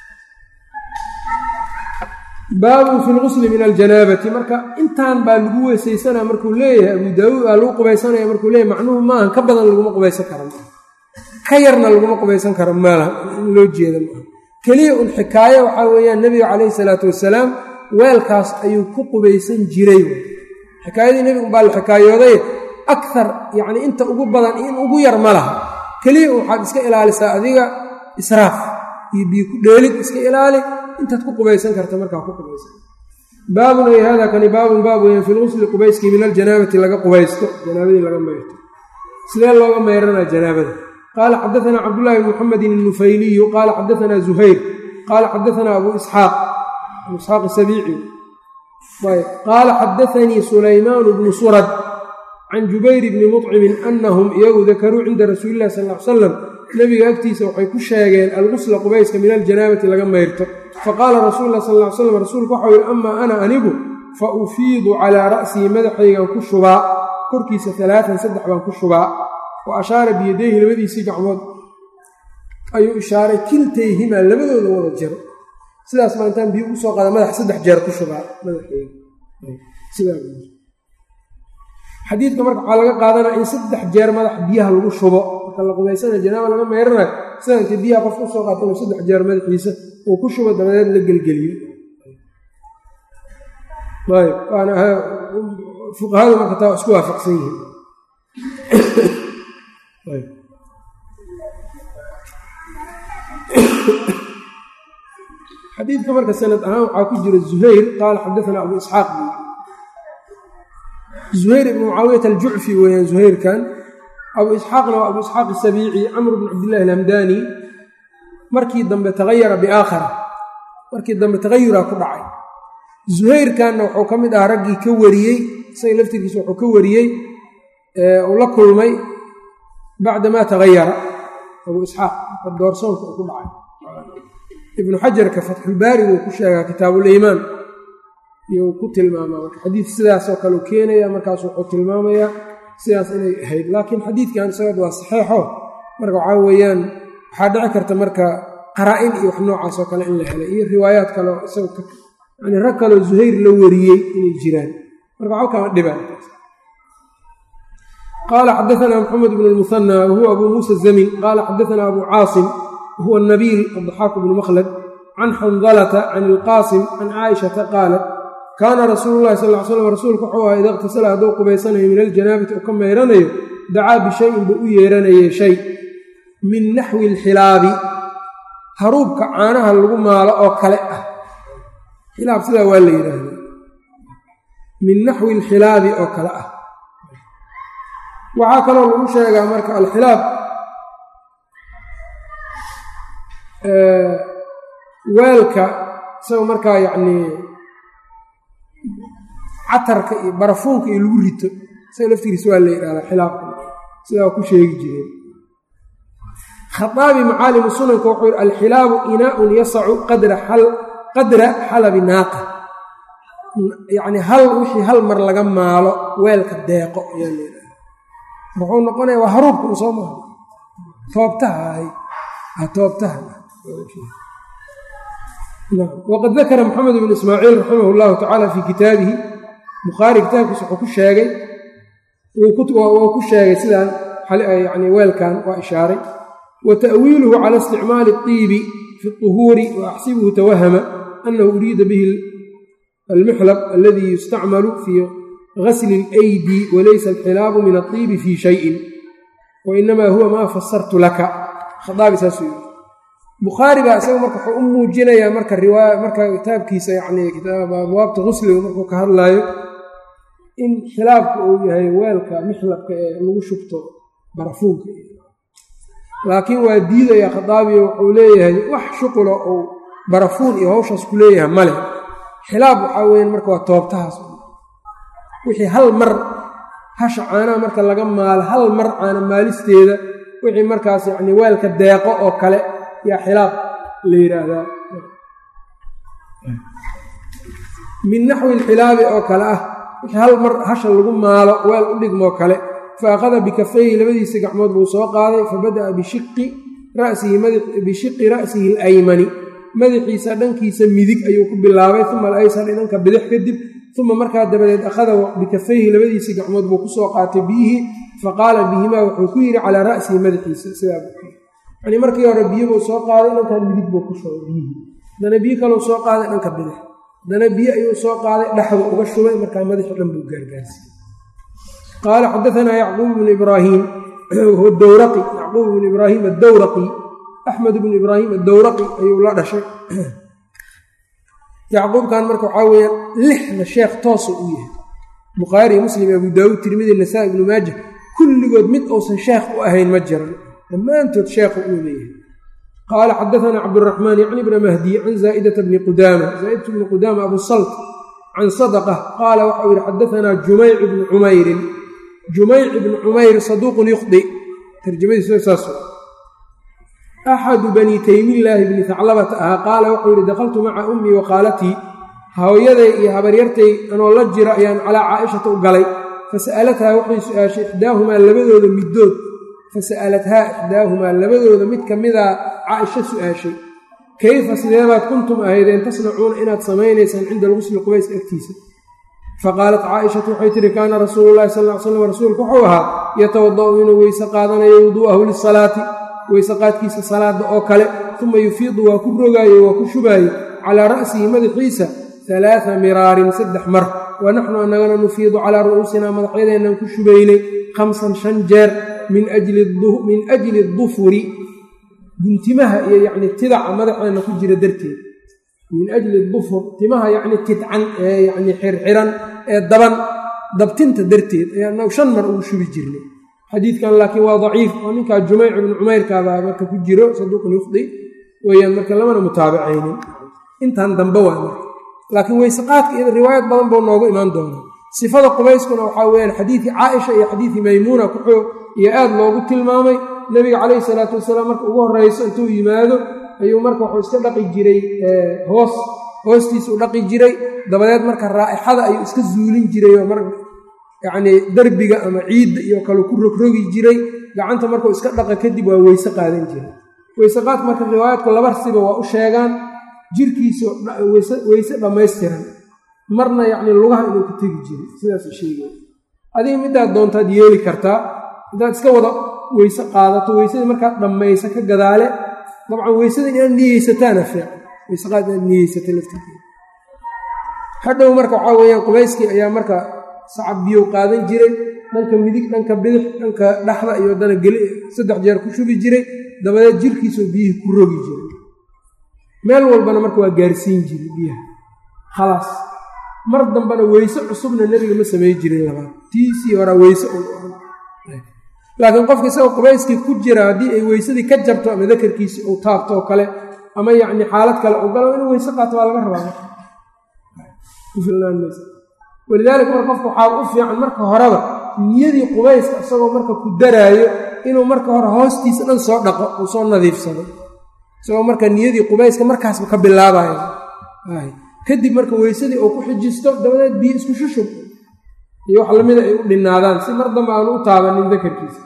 baabun fi lgusli min aljanaabati marka intaan baa lagu weysaysanaa markuu leeyahay abu daawuud aa lagu qubaysanaya markuu leeyahay macnuhu maahan ka badan laguma qubaysan kara ka yarna laguma qubaysan karo maalaha in loo jeeda maaha keliya un xikaayo waxaa weeyaan nebiga calayhi salaatu wasalaam weelkaas ayuu ku qubaysan jiray xikaayadii nebigu baa la xikaayooday akar yacni inta ugu badan in ugu yar ma laha keliya waxaad iska ilaalisaa adiga israaf iyo biyo ku dheelid iska ilaali intaad ku qubaysan karta markaa ku qubaysan baabun ay hada kani baabun baab weyan fi lgusli qubayskii min aljanaabati laga qubaysto janaabadii laga mayrto sidee looga mayranaa janaabada qaala xadaanaa cabdullahi bn muxamedin الnufayliyu qaala xadaanaa zuhayr qaala xadaanaa abu isxaaq abu isxaaq sabiici qaala xadaanii sulaymaanu bnu surad can jubayr bni muطcimin anahum iyagu dakaruu cinda rasuuli illahi sal l salam nebiga agtiisa waxay ku sheegeen algusla qubayska min aljanaabati laga mayrto faqaala rasuulu lah sal l slam rasuulku waxau yihi amaa ana anigu fa ufiidu calaa ra'sii madaxaygan ku shubaa korkiisa alaaan saddex baan ku shubaa wa ashaara biyadayhi labadiisii gacmood ayuu ishaaray kiltayhimaa labadooda wada jiro sidaas baa intaan biyo usoo qaada madax saddex jeer ku shubaa madaxaygaxadiidka marka waxaa laga qaadanaya in saddex jeer madax biyaha lagu shubo marka la qubaysana janaaba laga meyranayo sida inta biyaha qofka usoo qaata inuu saddex jeer madaxiisa uu ku shubo dabadeed la gelgeliyo ayb waana fuqahadu marka taa isku waafaqsan yihiin xadiidka marka sanad ahaan waxaa ku jira zuhayr qaala xadaanaa abu isxaaq zuhayr ibn mucaawiyat aljucfi weeyaan zuhayrkan abu isxaaqna waa abu isxaaq asabiici camr bn cabdillahi alhamdani markii dambe tagayara biaakhara markii dambe tagayuraa ku dhacay zuhayrkanna wuxuu ka mid ahaa raggii ka wariyey isaga laftirkiisa wuxuu ka wariyey uu la kulmay bacdamaa tagayara abu isxaaq marka doorsoonka uu ku dhacay ibnu xajarka fatxulbaarigu uu ku sheegaa kitaabuliimaan iyo uu ku tilmaamaa marka xadiid sidaasoo kale u keenaya markaas wuxuu tilmaamayaa sidaas inay ahayd laakiin xadiidkan isaga waa saxeixo marka waxaa weeyaan waxaa dhici karta marka qaraa-in iyo wax noocaasoo kale in la helay iyo riwaayaad kale oo isaga yani rag kaleo zuhayr la wariyey inay jiraan marka waxba kama dhibaan qaala xadaanaa maxamed bn lmuhanى wahuwa abu muusa zamin qaala xadaanaa abu caasim wahuwa nabiil addaxaaku bnu makhlad can xandalata can ilqaasim can caaishata qaalat kaana rasuulu llahi sal l slam rasuulku wuxuu ahaa ida iqtasala hadduu qubaysanayo min aljanaabati uu ka mayranayo dacaa bishayin buu u yeeranayay shay min naxwi alxilaabi haruubka caanaha lagu maalo oo kale ah xilaab sidaa waa la yidhaahda min naxwi alxilaabi oo kale ah waxaa kaloo lagu sheegaa marka alxilaab weelka isaga markaa yacnii catarka iyo barafuunka iyo lagu rito isaga laftigiisa waa la yidhahdaa xilaabka sidaa waa ku sheegi jireen khaaabi macaalimu sunanka wuxuu yidhi alxilaabu inaaun yasacu qadra xalabi naaqa yacnii hal wixii hal mar laga maalo weelka deeqo ayaa la yidhahda wuxuu noqonaya waa haruubka un soo maaha toobtaha ahay toobtaha waqad dakara maxamed bnu ismaaciil raximah llahu tacaala fii kitaabihi bukhaari kitaabkiisa wuxuu ku sheegay wuu ku sheegay sidaan yani weelkan waa ishaaray wa ta'wiiluhu cala isticmaali اطiibi fi اطuhuuri wa axsibuhu tawahama anahu uriida bihi almuxlab aladii yustacmalu fii gasli اlaydi walaysa alxilaabu min aطiibi fii shayin wainamaa huwa maa fasartu laka khaaabi saasuu yii bukhaari baa isaga marka wuxuu u muujinayaa marka riwaaya marka kitaabkiisa yacni abwaabta qusliga markuu ka hadlaayo in khilaafka uu yahay weelka mixlabka ee lagu shubto barafuunka laakiin waa diidaya khadaabiyo wuxuu leeyahay wax shuqula uu barafuun iyo hawshaas ku leeyahay male xilaab waxaa weeyaan marka waa toobtahaas wixii hal mar hasha caanaha marka laga maalo hal mar caana maalisteeda wixii markaas yacni weelka deeqo oo kale yaa xilaab la yidhaahdaa min naxwi alxilaabi oo kale ah wixii hal mar hasha lagu maalo weel u dhigmoo kale fa akhada bikafayhi labadiisa gacmood buu soo qaaday fa bada'a bishiqi rasihi bishiqi ra'sihi alaymani madaxiisa dhankiisa midig ayuu ku bilaabay uma alaysari dhanka bidix kadib uma markaa dabadeed akhada bikafayhi labadiisii gacmood buu kusoo qaatay biyihii faqaala bihimaa wuxuu ku yidhi calaa ra'sihi madaxiisa sidaa yani markii hore biyobuu soo qaaday dhankan midig buu ku shubay biyihii haddana biyo kaleu soo qaaday dhanka bidix haddana biyo ayuu soo qaaday dhexdu uga shubay markaa madaxi dhan buu gaargaarsiiyey qaala xadaanaa yacquub bnu ibraahim dowraqi yacquub bnu ibraahim addowraqi axmed bnu ibraahim addowraqi ayuu la dhashay yacquubkan marka waxaa weeyaan lixda sheekh toosa u yahay bukhaari muslim abu daawuud tirmidi nasaa ibnu maaja kulligood mid uusan sheekh u ahayn ma jiran dhammaantood sheekhu uu leeyahay qaala xadaanaa cabduraxmaan yacni bna mahdi can zaa'idata bni qudaama zaa'idatu bni qudaama abu salt can sadaqa qaala waxau yihi xadaanaa jumayc bnu cumayrin jumayc ibnu cumayr saduuqun yukhdi tarjamadiisu saas axadu bani taymillaahi bni taclabata ahaa qaala wuxuu yihi dakhaltu maca ummii wa qaalatii hooyaday iyo habaryartay anoo la jiro ayaan calaa caaishata u galay fasa'alathaa waxay su-aashay ixdaahumaa labadooda middood fasa'alathaa ixdaahumaa labadooda mid ka midaa caaisho su-aashay kayfa sideebaad kuntum ahaydeen tasnacuuna inaad samaynaysaan cinda algusli qubayska agtiisa faqaalat caaishatu waxay tihi kaana rasuulu llahi sal ly slam rasuulku wuxuu ahaa yatawada'u inuu weyse qaadanayo wuduu'ahu lisalaati weyse qaadkiisa salaada oo kale uma yufiidu waa ku rogaaye waa ku shubaaye calaa ra'sihi madaxiisa alaaa miraarin saddex mar wa naxnu annagana nufiidu calaa ru'uusinaa madaxyadeennan ku shubaynay khamsan shan jeer min ajli dufuri guntimaha iyo yacni tidaca madaxeenna ku jira darteed min ajli dufur timaha yacni tidcan ee yacni xirxiran ee daban dabtinta darteed ayaa annagu shan mar ugu shubi jirnay xadiidkan laakiin waa daciif oo ninkaa jumayc ibnu cumayrkaabaa marka ku jiro saduuqun yufdi weyaan marka lamana mutaabacaynin intan dambe waa marka laakiin weyseqaadka iyo riwaayad badan buu noogu imaan doonaa sifada qubayskuna waxaa weyaan xadiidkii caaisha iyo xadiidkii maymuuna kuxoo iyo aad loogu tilmaamay nebiga calayhi salaatu wasalaam marka ugu horreyso intuu yimaado ayuu marka wuxuu iska dhaqi jiray hoos hoostiisa u dhaqi jiray dabadeed marka raa'ixada ayuu iska zuulin jiray oo mar yacnii derbiga ama ciidda iyo kale ku rogrogi jiray gacanta markuu iska dhaqa kadib waa weyse qaadan jiray weyse qaadka marka riwaayaadku laba siba waa u sheegaan jirkiisa weyse dhammaystiran marna yacnii lugaha inuu ku tegi jiray sidaas sheegay adiga midaad doontaad yeeli kartaa haddaad iska wada weyse qaadato weysadii markaad dhammaysa ka gadaale dabcan weysada inaad niyeysataana fiican weyseqaad inaad niyeysata laftirkeeda hadhow marka waxaa weeyaan qubayskii ayaa marka sacab biyow qaadan jiray dhanka midig dhanka bidix dhanka dhexda iyo haddana geli saddex jeer ku shubi jiray dabadeed jirkiisoo biyihii ku rogi jiray meel walbana marka waa gaarsiin jiray biyaha khalaas mar dambena weyse cusubna nebiga ma samey jirin labaad tiisii horaa weyse laakiin qofka isagoo qubayskii ku jira haddii ay weysadii ka jabto ama dakarkiisi uu taabto oo kale ama yacni xaalad kale u galo inuu weyse qaato waa laga rabaa walidaalika marka qofka waxaa u fiican marka horeba niyadii qubayska isagoo marka ku daraayo inuu marka hore hoostiisa dhan soo dhaqo uu soo nadiifsado isagoo marka niyadii qubayska markaasba ka bilaabayo kadib marka weysadii uu ku xijisto dabadeed biyo isku shushub iyo wax lamida ay u dhinaadaan si mar dambe aanu u taabanin dakarkiisa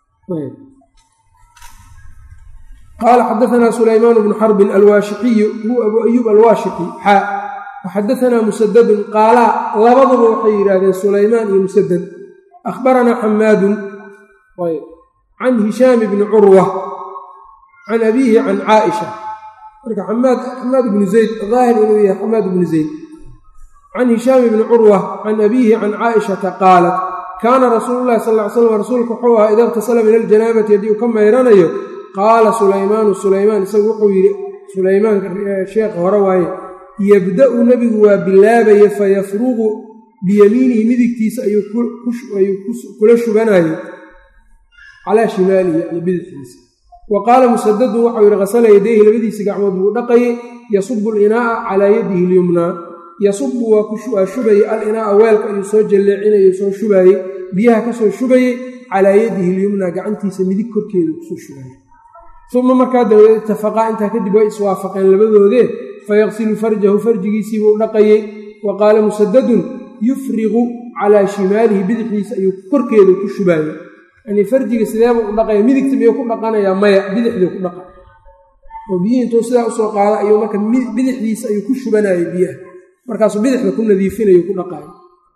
qaala xadaanaa sulaymaan bnu xarbin alwaashiqiyu huwa abu ayuub alwaashiqi xaa waxadaanaa musadadun qaalaa labaduba waxay yidhaahdeen sulaymaan iyo musadad akhbaranaa xamaadun can hishaami bni curwa can abiihi can caaisha marka xamaad bnu zayd daahir inuu yahay xamaad bnu zayd can hishaami bni curwa can abiihi can caaishata qaalat kaana rasuulu llahi sal ly slam rasuulku wuxuu ahaa ida iqtasala min aljanaabati haddii uu ka mayranayo qaala sulaymaanu sulaymaan isagu wuxuu yidhi sulaymaanka sheekha hore waaye yabda'u nebigu waa bilaabaya fayafruqu biyamiinihi midigtiisa ayuu kula shubanayo calaa shimaalihi yani bidixdiisa wa qaala musadadun waxau yidhi hasala yadayhi labadiisa gacmood buu dhaqayay yasubu alinaa'a calaa yadihi lyumnaa yasubu waa shubayey alinaaa weelka ayuu soo jalleecinayay soo shubaayey biyaha ka soo shubayey calaa yadihi lyumnaa gacantiisa midig korkeeda kusoo shubaayey uma markaa dabadeed itafaqaa intaa kadib way iswaafaqeen labadoodee fayaqsilu farjahu farjigiisiibuu dhaqayey wa qaala musadadun yufriqu calaa shimaalihi bidixdiisa ayuu korkeeda ku shubaayey yanii farjiga sideebuu u dhaqaya midigta miyuu ku dhaqanayaa maya bidixduu ku dhaqa oo biyihii intuu sidaa usoo qaada ayuu marka bidixdiisa ayuu ku shubanayay biyaha markaasuu bidixda ku nadiifinayo ku dhaqaayo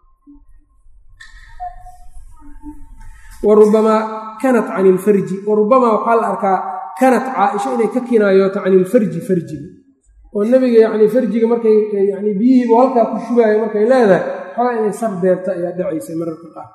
wa rubamaa kanat cani ilfarji wa rubamaa waxaa la arkaa kanat caaisha inay ka kinaayooto cani ilfarji farjiga oo nebiga yacni farjiga markay yani biyihiibu halkaa ku shubaayo markay leedahay xoogaa inay sar deerta ayaa dhacaysay mararka qaar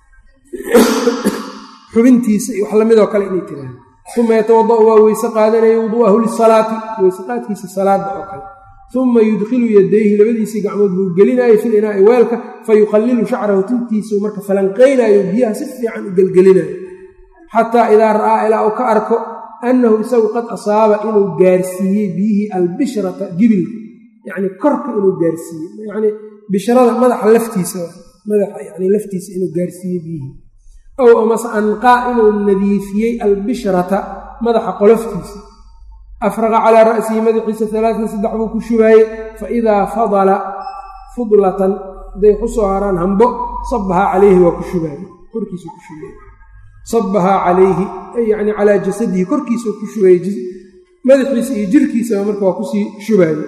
xubintiisa iyo wax lamidoo kale inay tiraahdo uma yatawada'u waa weyse qaadanaya wuduu'ahu lisalaati weyse qaadkiisa salaada oo kale uma yudkhilu yadayhi labadiisii gacmood buu gelinaayo fil inaa'i weelka fa yuqallilu shacrahu tintiisuu marka falanqaynaayo biyaha si fiican u gelgelinayo xataa idaa ra'aa ilaa uu ka arko annahu isagu qad asaaba inuu gaarsiiyey biyihii albishrata gibilka yacni korka inuu gaarsiiyey yacni bishrada madaxa laftiisa madaxa yani laftiisa inuu gaarsiiyey biyihii ow amase anqaa inuu nadiifiyey albishrata madaxa qoloftiisa afraqa calaa ra'sihi madaxiisa alaatan saddex buu ku shubaayey fa idaa fadala fudlatan hadday ku soo haraan hambo sabahaa calayhi waa ku shubaayey korkiisuu ku shubaayey sabahaa calayhi yani calaa jasadihi korkiisuu ku shubaayey madaxiisa iyo jirkiisaba marka waa kusii shubaayey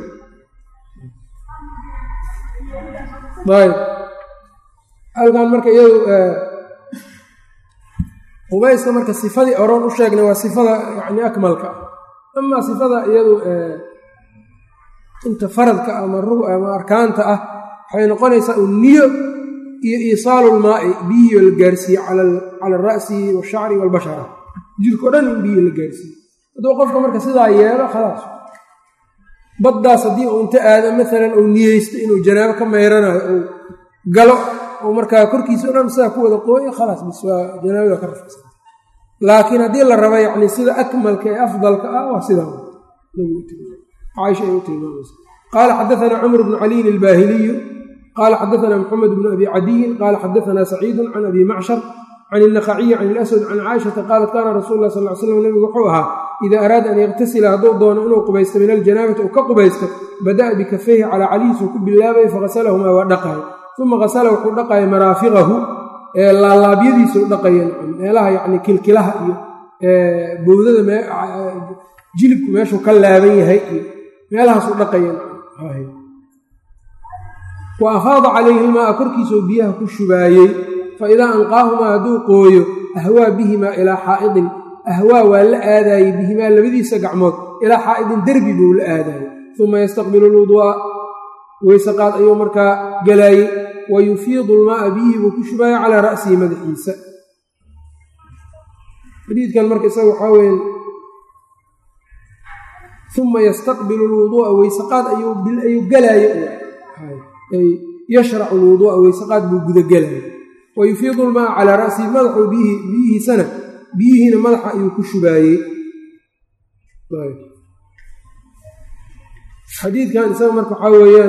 ayb halkan marka iyadu qubayska marka sifadii oroon u sheegnay waa sifada yani akmalka ah amaa sifada iyadu inta faradka ama ama arkaanta ah waxay noqonaysaa un niyo iyo iisaalu lmaa'i biyihii la gaarsiiye cala alra'si washacri waalbashara jirko dhan in biyihii la gaarsiiye hadduu qofka marka sidaa yeelo khalaas baddaas haddii uu inta aado maalan uu niyeysto inuu janaabo ka mayranayo uu galo oo markaa korkiisa o dhan sidaa ku wada qooyo khalaas bis waa janaabada ka rafacsan laakiin haddii la raba yacni sida akmalka ee afdalka ah waa sidaa caaisha ay u tilmaamaysa qaala xadaanaa cumr bnu caliyin albaahiliyu qaala xadaanaa maxamed bnu abi cadiyin qaala xadaanaa saciidun can abi macshar can ilnakhaciyi can ilaswad can caaishata qaalat kaana rasuulu lah sal l slam nebigu wuxuu ahaa idaa araada an yaktasila hadduu doono inuu qubaysto min aljanaabati uu ka qubaysto bada'a bikafayhi calaa calihiisuu ku bilaabay faghasalahumaa waa dhaqayo uma hasala wuxuu dhaqaya maraafiqahu laalaabyadiisuu dhaqaya meelaha yani kilkilaha iyo bowdada jilibku meeshuu ka laaban yahay iyo meelahaasuu dhaqaya wa afaada calayhi ilmaaa korkiisuu biyaha ku shubaayey fa idaa anqaahumaa hadduu qooyo ahwaa bihimaa ilaa xaa'idin ahwaa waa la aadaayey bihimaa labadiisa gacmood ilaa xaa'idin derbi buu la aadaayey uma yastaqbilu lwuduu'a weysaqaad ayuu markaa galaayey wa yufiidu lmaaa biyihii buu ku shubaaya calaa ra'sihi madaxiisa xadiidkan marka isaga waxaa weyan uma yastaqbilu lwuduu'a weysaqaad ayuu galaaye yashracu lwuduu'a weysaqaad buu gudagelaya wa yufiidu lmaaa calaa ra'sihi madaxuu biyihiisana biyihiina madaxa ayuu ku shubaayey xadiidkan isaga marka waxaa weeyaan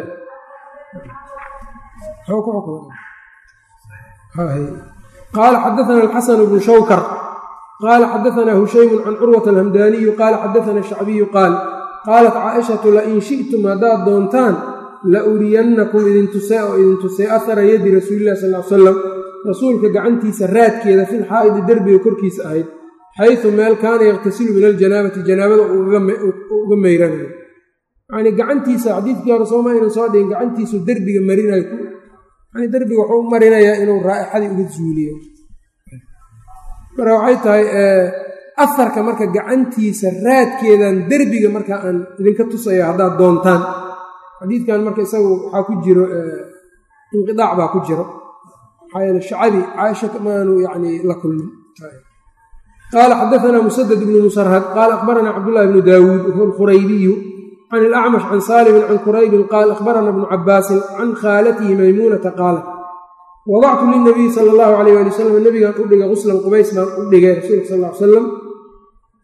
qaala xadaana alxasan bnu shawkar qaala xadaana hushaymu can curwata alhamdaaniyu qaala xadaana shacbiyu qaal qaalat caaishatu lain shi'tum haddaad doontaan la uriyannakum idintusee oo idintusee ahara yadi rasuulilah sal l salam rasuulka gacantiisa raadkeeda fil xaa'idi derbiga korkiisa ahayd xaysu meel kaana yakhtasilu min aljanaabati janaabada uga meyranayo yacnii gacantiisa xadiidkii hore sooma aynan soo dhigin gacantiisu derbiga marinayo yani derbiga wuxuu u marinayaa inuu raa'ixadii uga zuuliyo marka waxay tahay aharka marka gacantiisa raadkeedan derbiga marka aan idinka tusaya haddaad doontaan xadiidkan marka isagu waxaa ku jiro inqidaac baa ku jiro maxaa yeele shacabi caaisha maanu yani la kulmin qaala xadaanaa musadad bnu musarhad qaala akhbaranaa cabdullahi bnu daawuud huwa alkhuraybiyu can ilacmash can saalimin can quraybin qaal akhbarana bnu cabaasin can khaalatihi maymuunata qaalat wadactu lilnabiyi sala allahu alayh ali wasalam nabigaan u dhigay quslan qubays baan u dhigay rasuulka sal l salam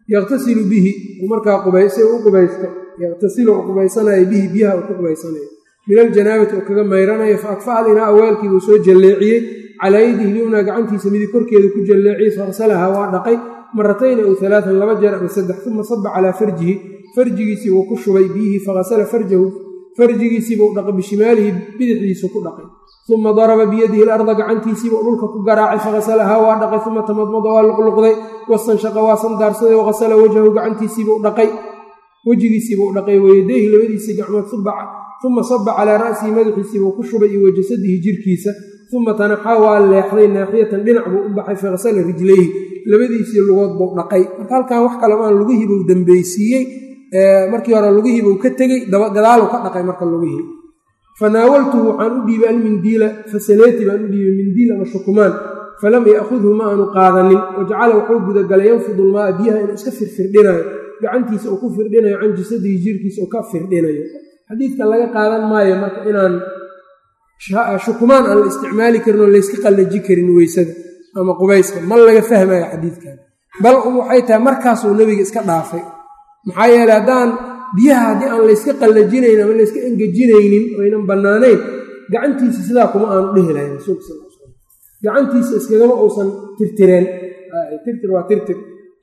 yaqtasilu bihi markaa qubaysa u qubaysto yaqtasilu u qubaysanayo bihi biyaha uu ku qubaysanayo min aljanaabati oo kaga mayranayo fa akfa alinaa awaalkiibuu soo jalleeciyey calaa yadihi lyumna gacantiisa midig korkeedu ku jalleeciyey farsalahaa waa dhaqay maratayn ow alaaan laba jeer ama saddex uma saba calaa farjihi farjigiisii buu ku shubay biyihii faghasala farjahu farjigiisiibuu dhaqay bishimaalihi bidixdiisu ku dhaqay uma daraba biyadihi larda gacantiisiibuu dhulka ku garaacay faghasalahaa waa dhaqay uma tamadmada waa luqluqday wastanshaqa waa sandaarsaday wahasala wajhahu gacantiisiibuu dhaqay wejigiisiibuu dhaqay wayadayhi labadiisii gacmood uma saba calaa ra'sihi madaxiisiibuu ku shubay iyo wajasadihi jirkiisa uma tanaxaa waa leexday naaxiyatan dhinac buu u baxay faghasala rijlayhi labadiisii lugood buu dhaqay marka halkan wax kalemaan lugihiibuu dambeysiiyey markii hore lugihiibuu ka tegey gadaal ka dhaqay marka lugihii fanaawaltuhu waxaan u dhiibay almindiila fasaleeti baan u dhiibay mindiil ama shukumaan falam ya'khudhu ma aanu qaadanin wajacala wuxuu gudagalay yanfudu lmaaa biyaha inuu iska firfirdhinayo gacantiisa uu ku firdhinayo can jasadihi jirkiisa uu ka firdhinayo xadiidka laga qaadan maayo marka inaan shukumaan aan la isticmaali karin oo layska qallaji karin weysada ama qubayska ma laga fahmayo xadiidkan bal waxay tahay markaasuu nebiga iska dhaafay maxaa yeeley haddaan biyaha haddii aan layska qallajinayn ama layska engejinaynin oynan bannaanayn gacantiisa sidaa kuma aanu dhehi lahayn rasuulka sal l slam gacantiisa iskagama uusan tirtireen tirtir waa tirtir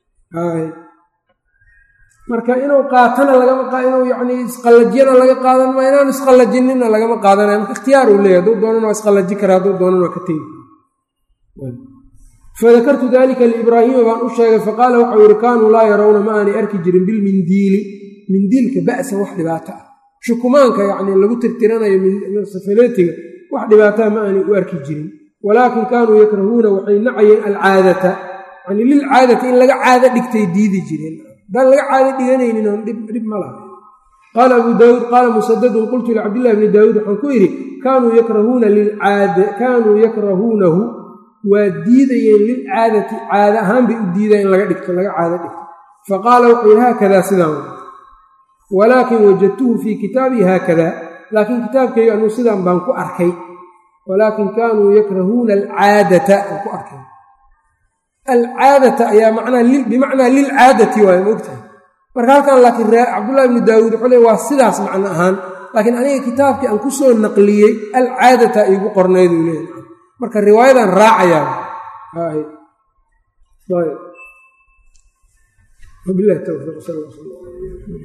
marka inuu qaatana lagama inuu yacnii isqallajiyana laga qaadan maayo inaan isqallajinina lagama qaadanayo marka ikhtiyaar uu leeyahy hadduu doonan waa isqallaji kara hadduu doonan waa ka tegi fadakartu dalika liibraahiima baan u sheegay faqaala waxau yihi kaanuu laa yarawna ma aanay arki jirin bilmindiili mindiilka ba'san wax dhibaato ah shukumaanka yacnii lagu tirtiranayo safaleetiga wax dhibaataa ma aanay u arki jirin walaakin kaanuu yakrahuuna waxay nacayeen alcaadata yani lilcaadati in laga caado dhigtay diidi jireen haddaan laga caado dhiganaynin oon dhib ma laha qaala abuu daawuud qaala musadadun qultu licabdillahi bni daawuud waxaan ku yidhi kaanuu yakrahuuna lilcaada kaanuu yakrahuunahu waa diidayeen lilcaadati caada ahaan bay u diidaan in laga dhigto laga caado dhigto faqaala wuxuu yidhi haakadaa sidaan walaakin wajadtuhu fii kitaabii haakada laakiin kitaabkayga anuu sidaan baan ku arkay walaakin kaanuu yakrahuuna alcaadata aan ku arkay alcaadata ayaa bimacnaa lilcaadati waay maogtahay marka halkan laakiin cabdullahi bni daawuud wuxuu le waa sidaas macno ahaan laakiin aniga kitaabkii aan ku soo naqliyey alcaadata iigu qornayduu leeyahay marka riwaayadan raacayaa wabilahi towfiiq sal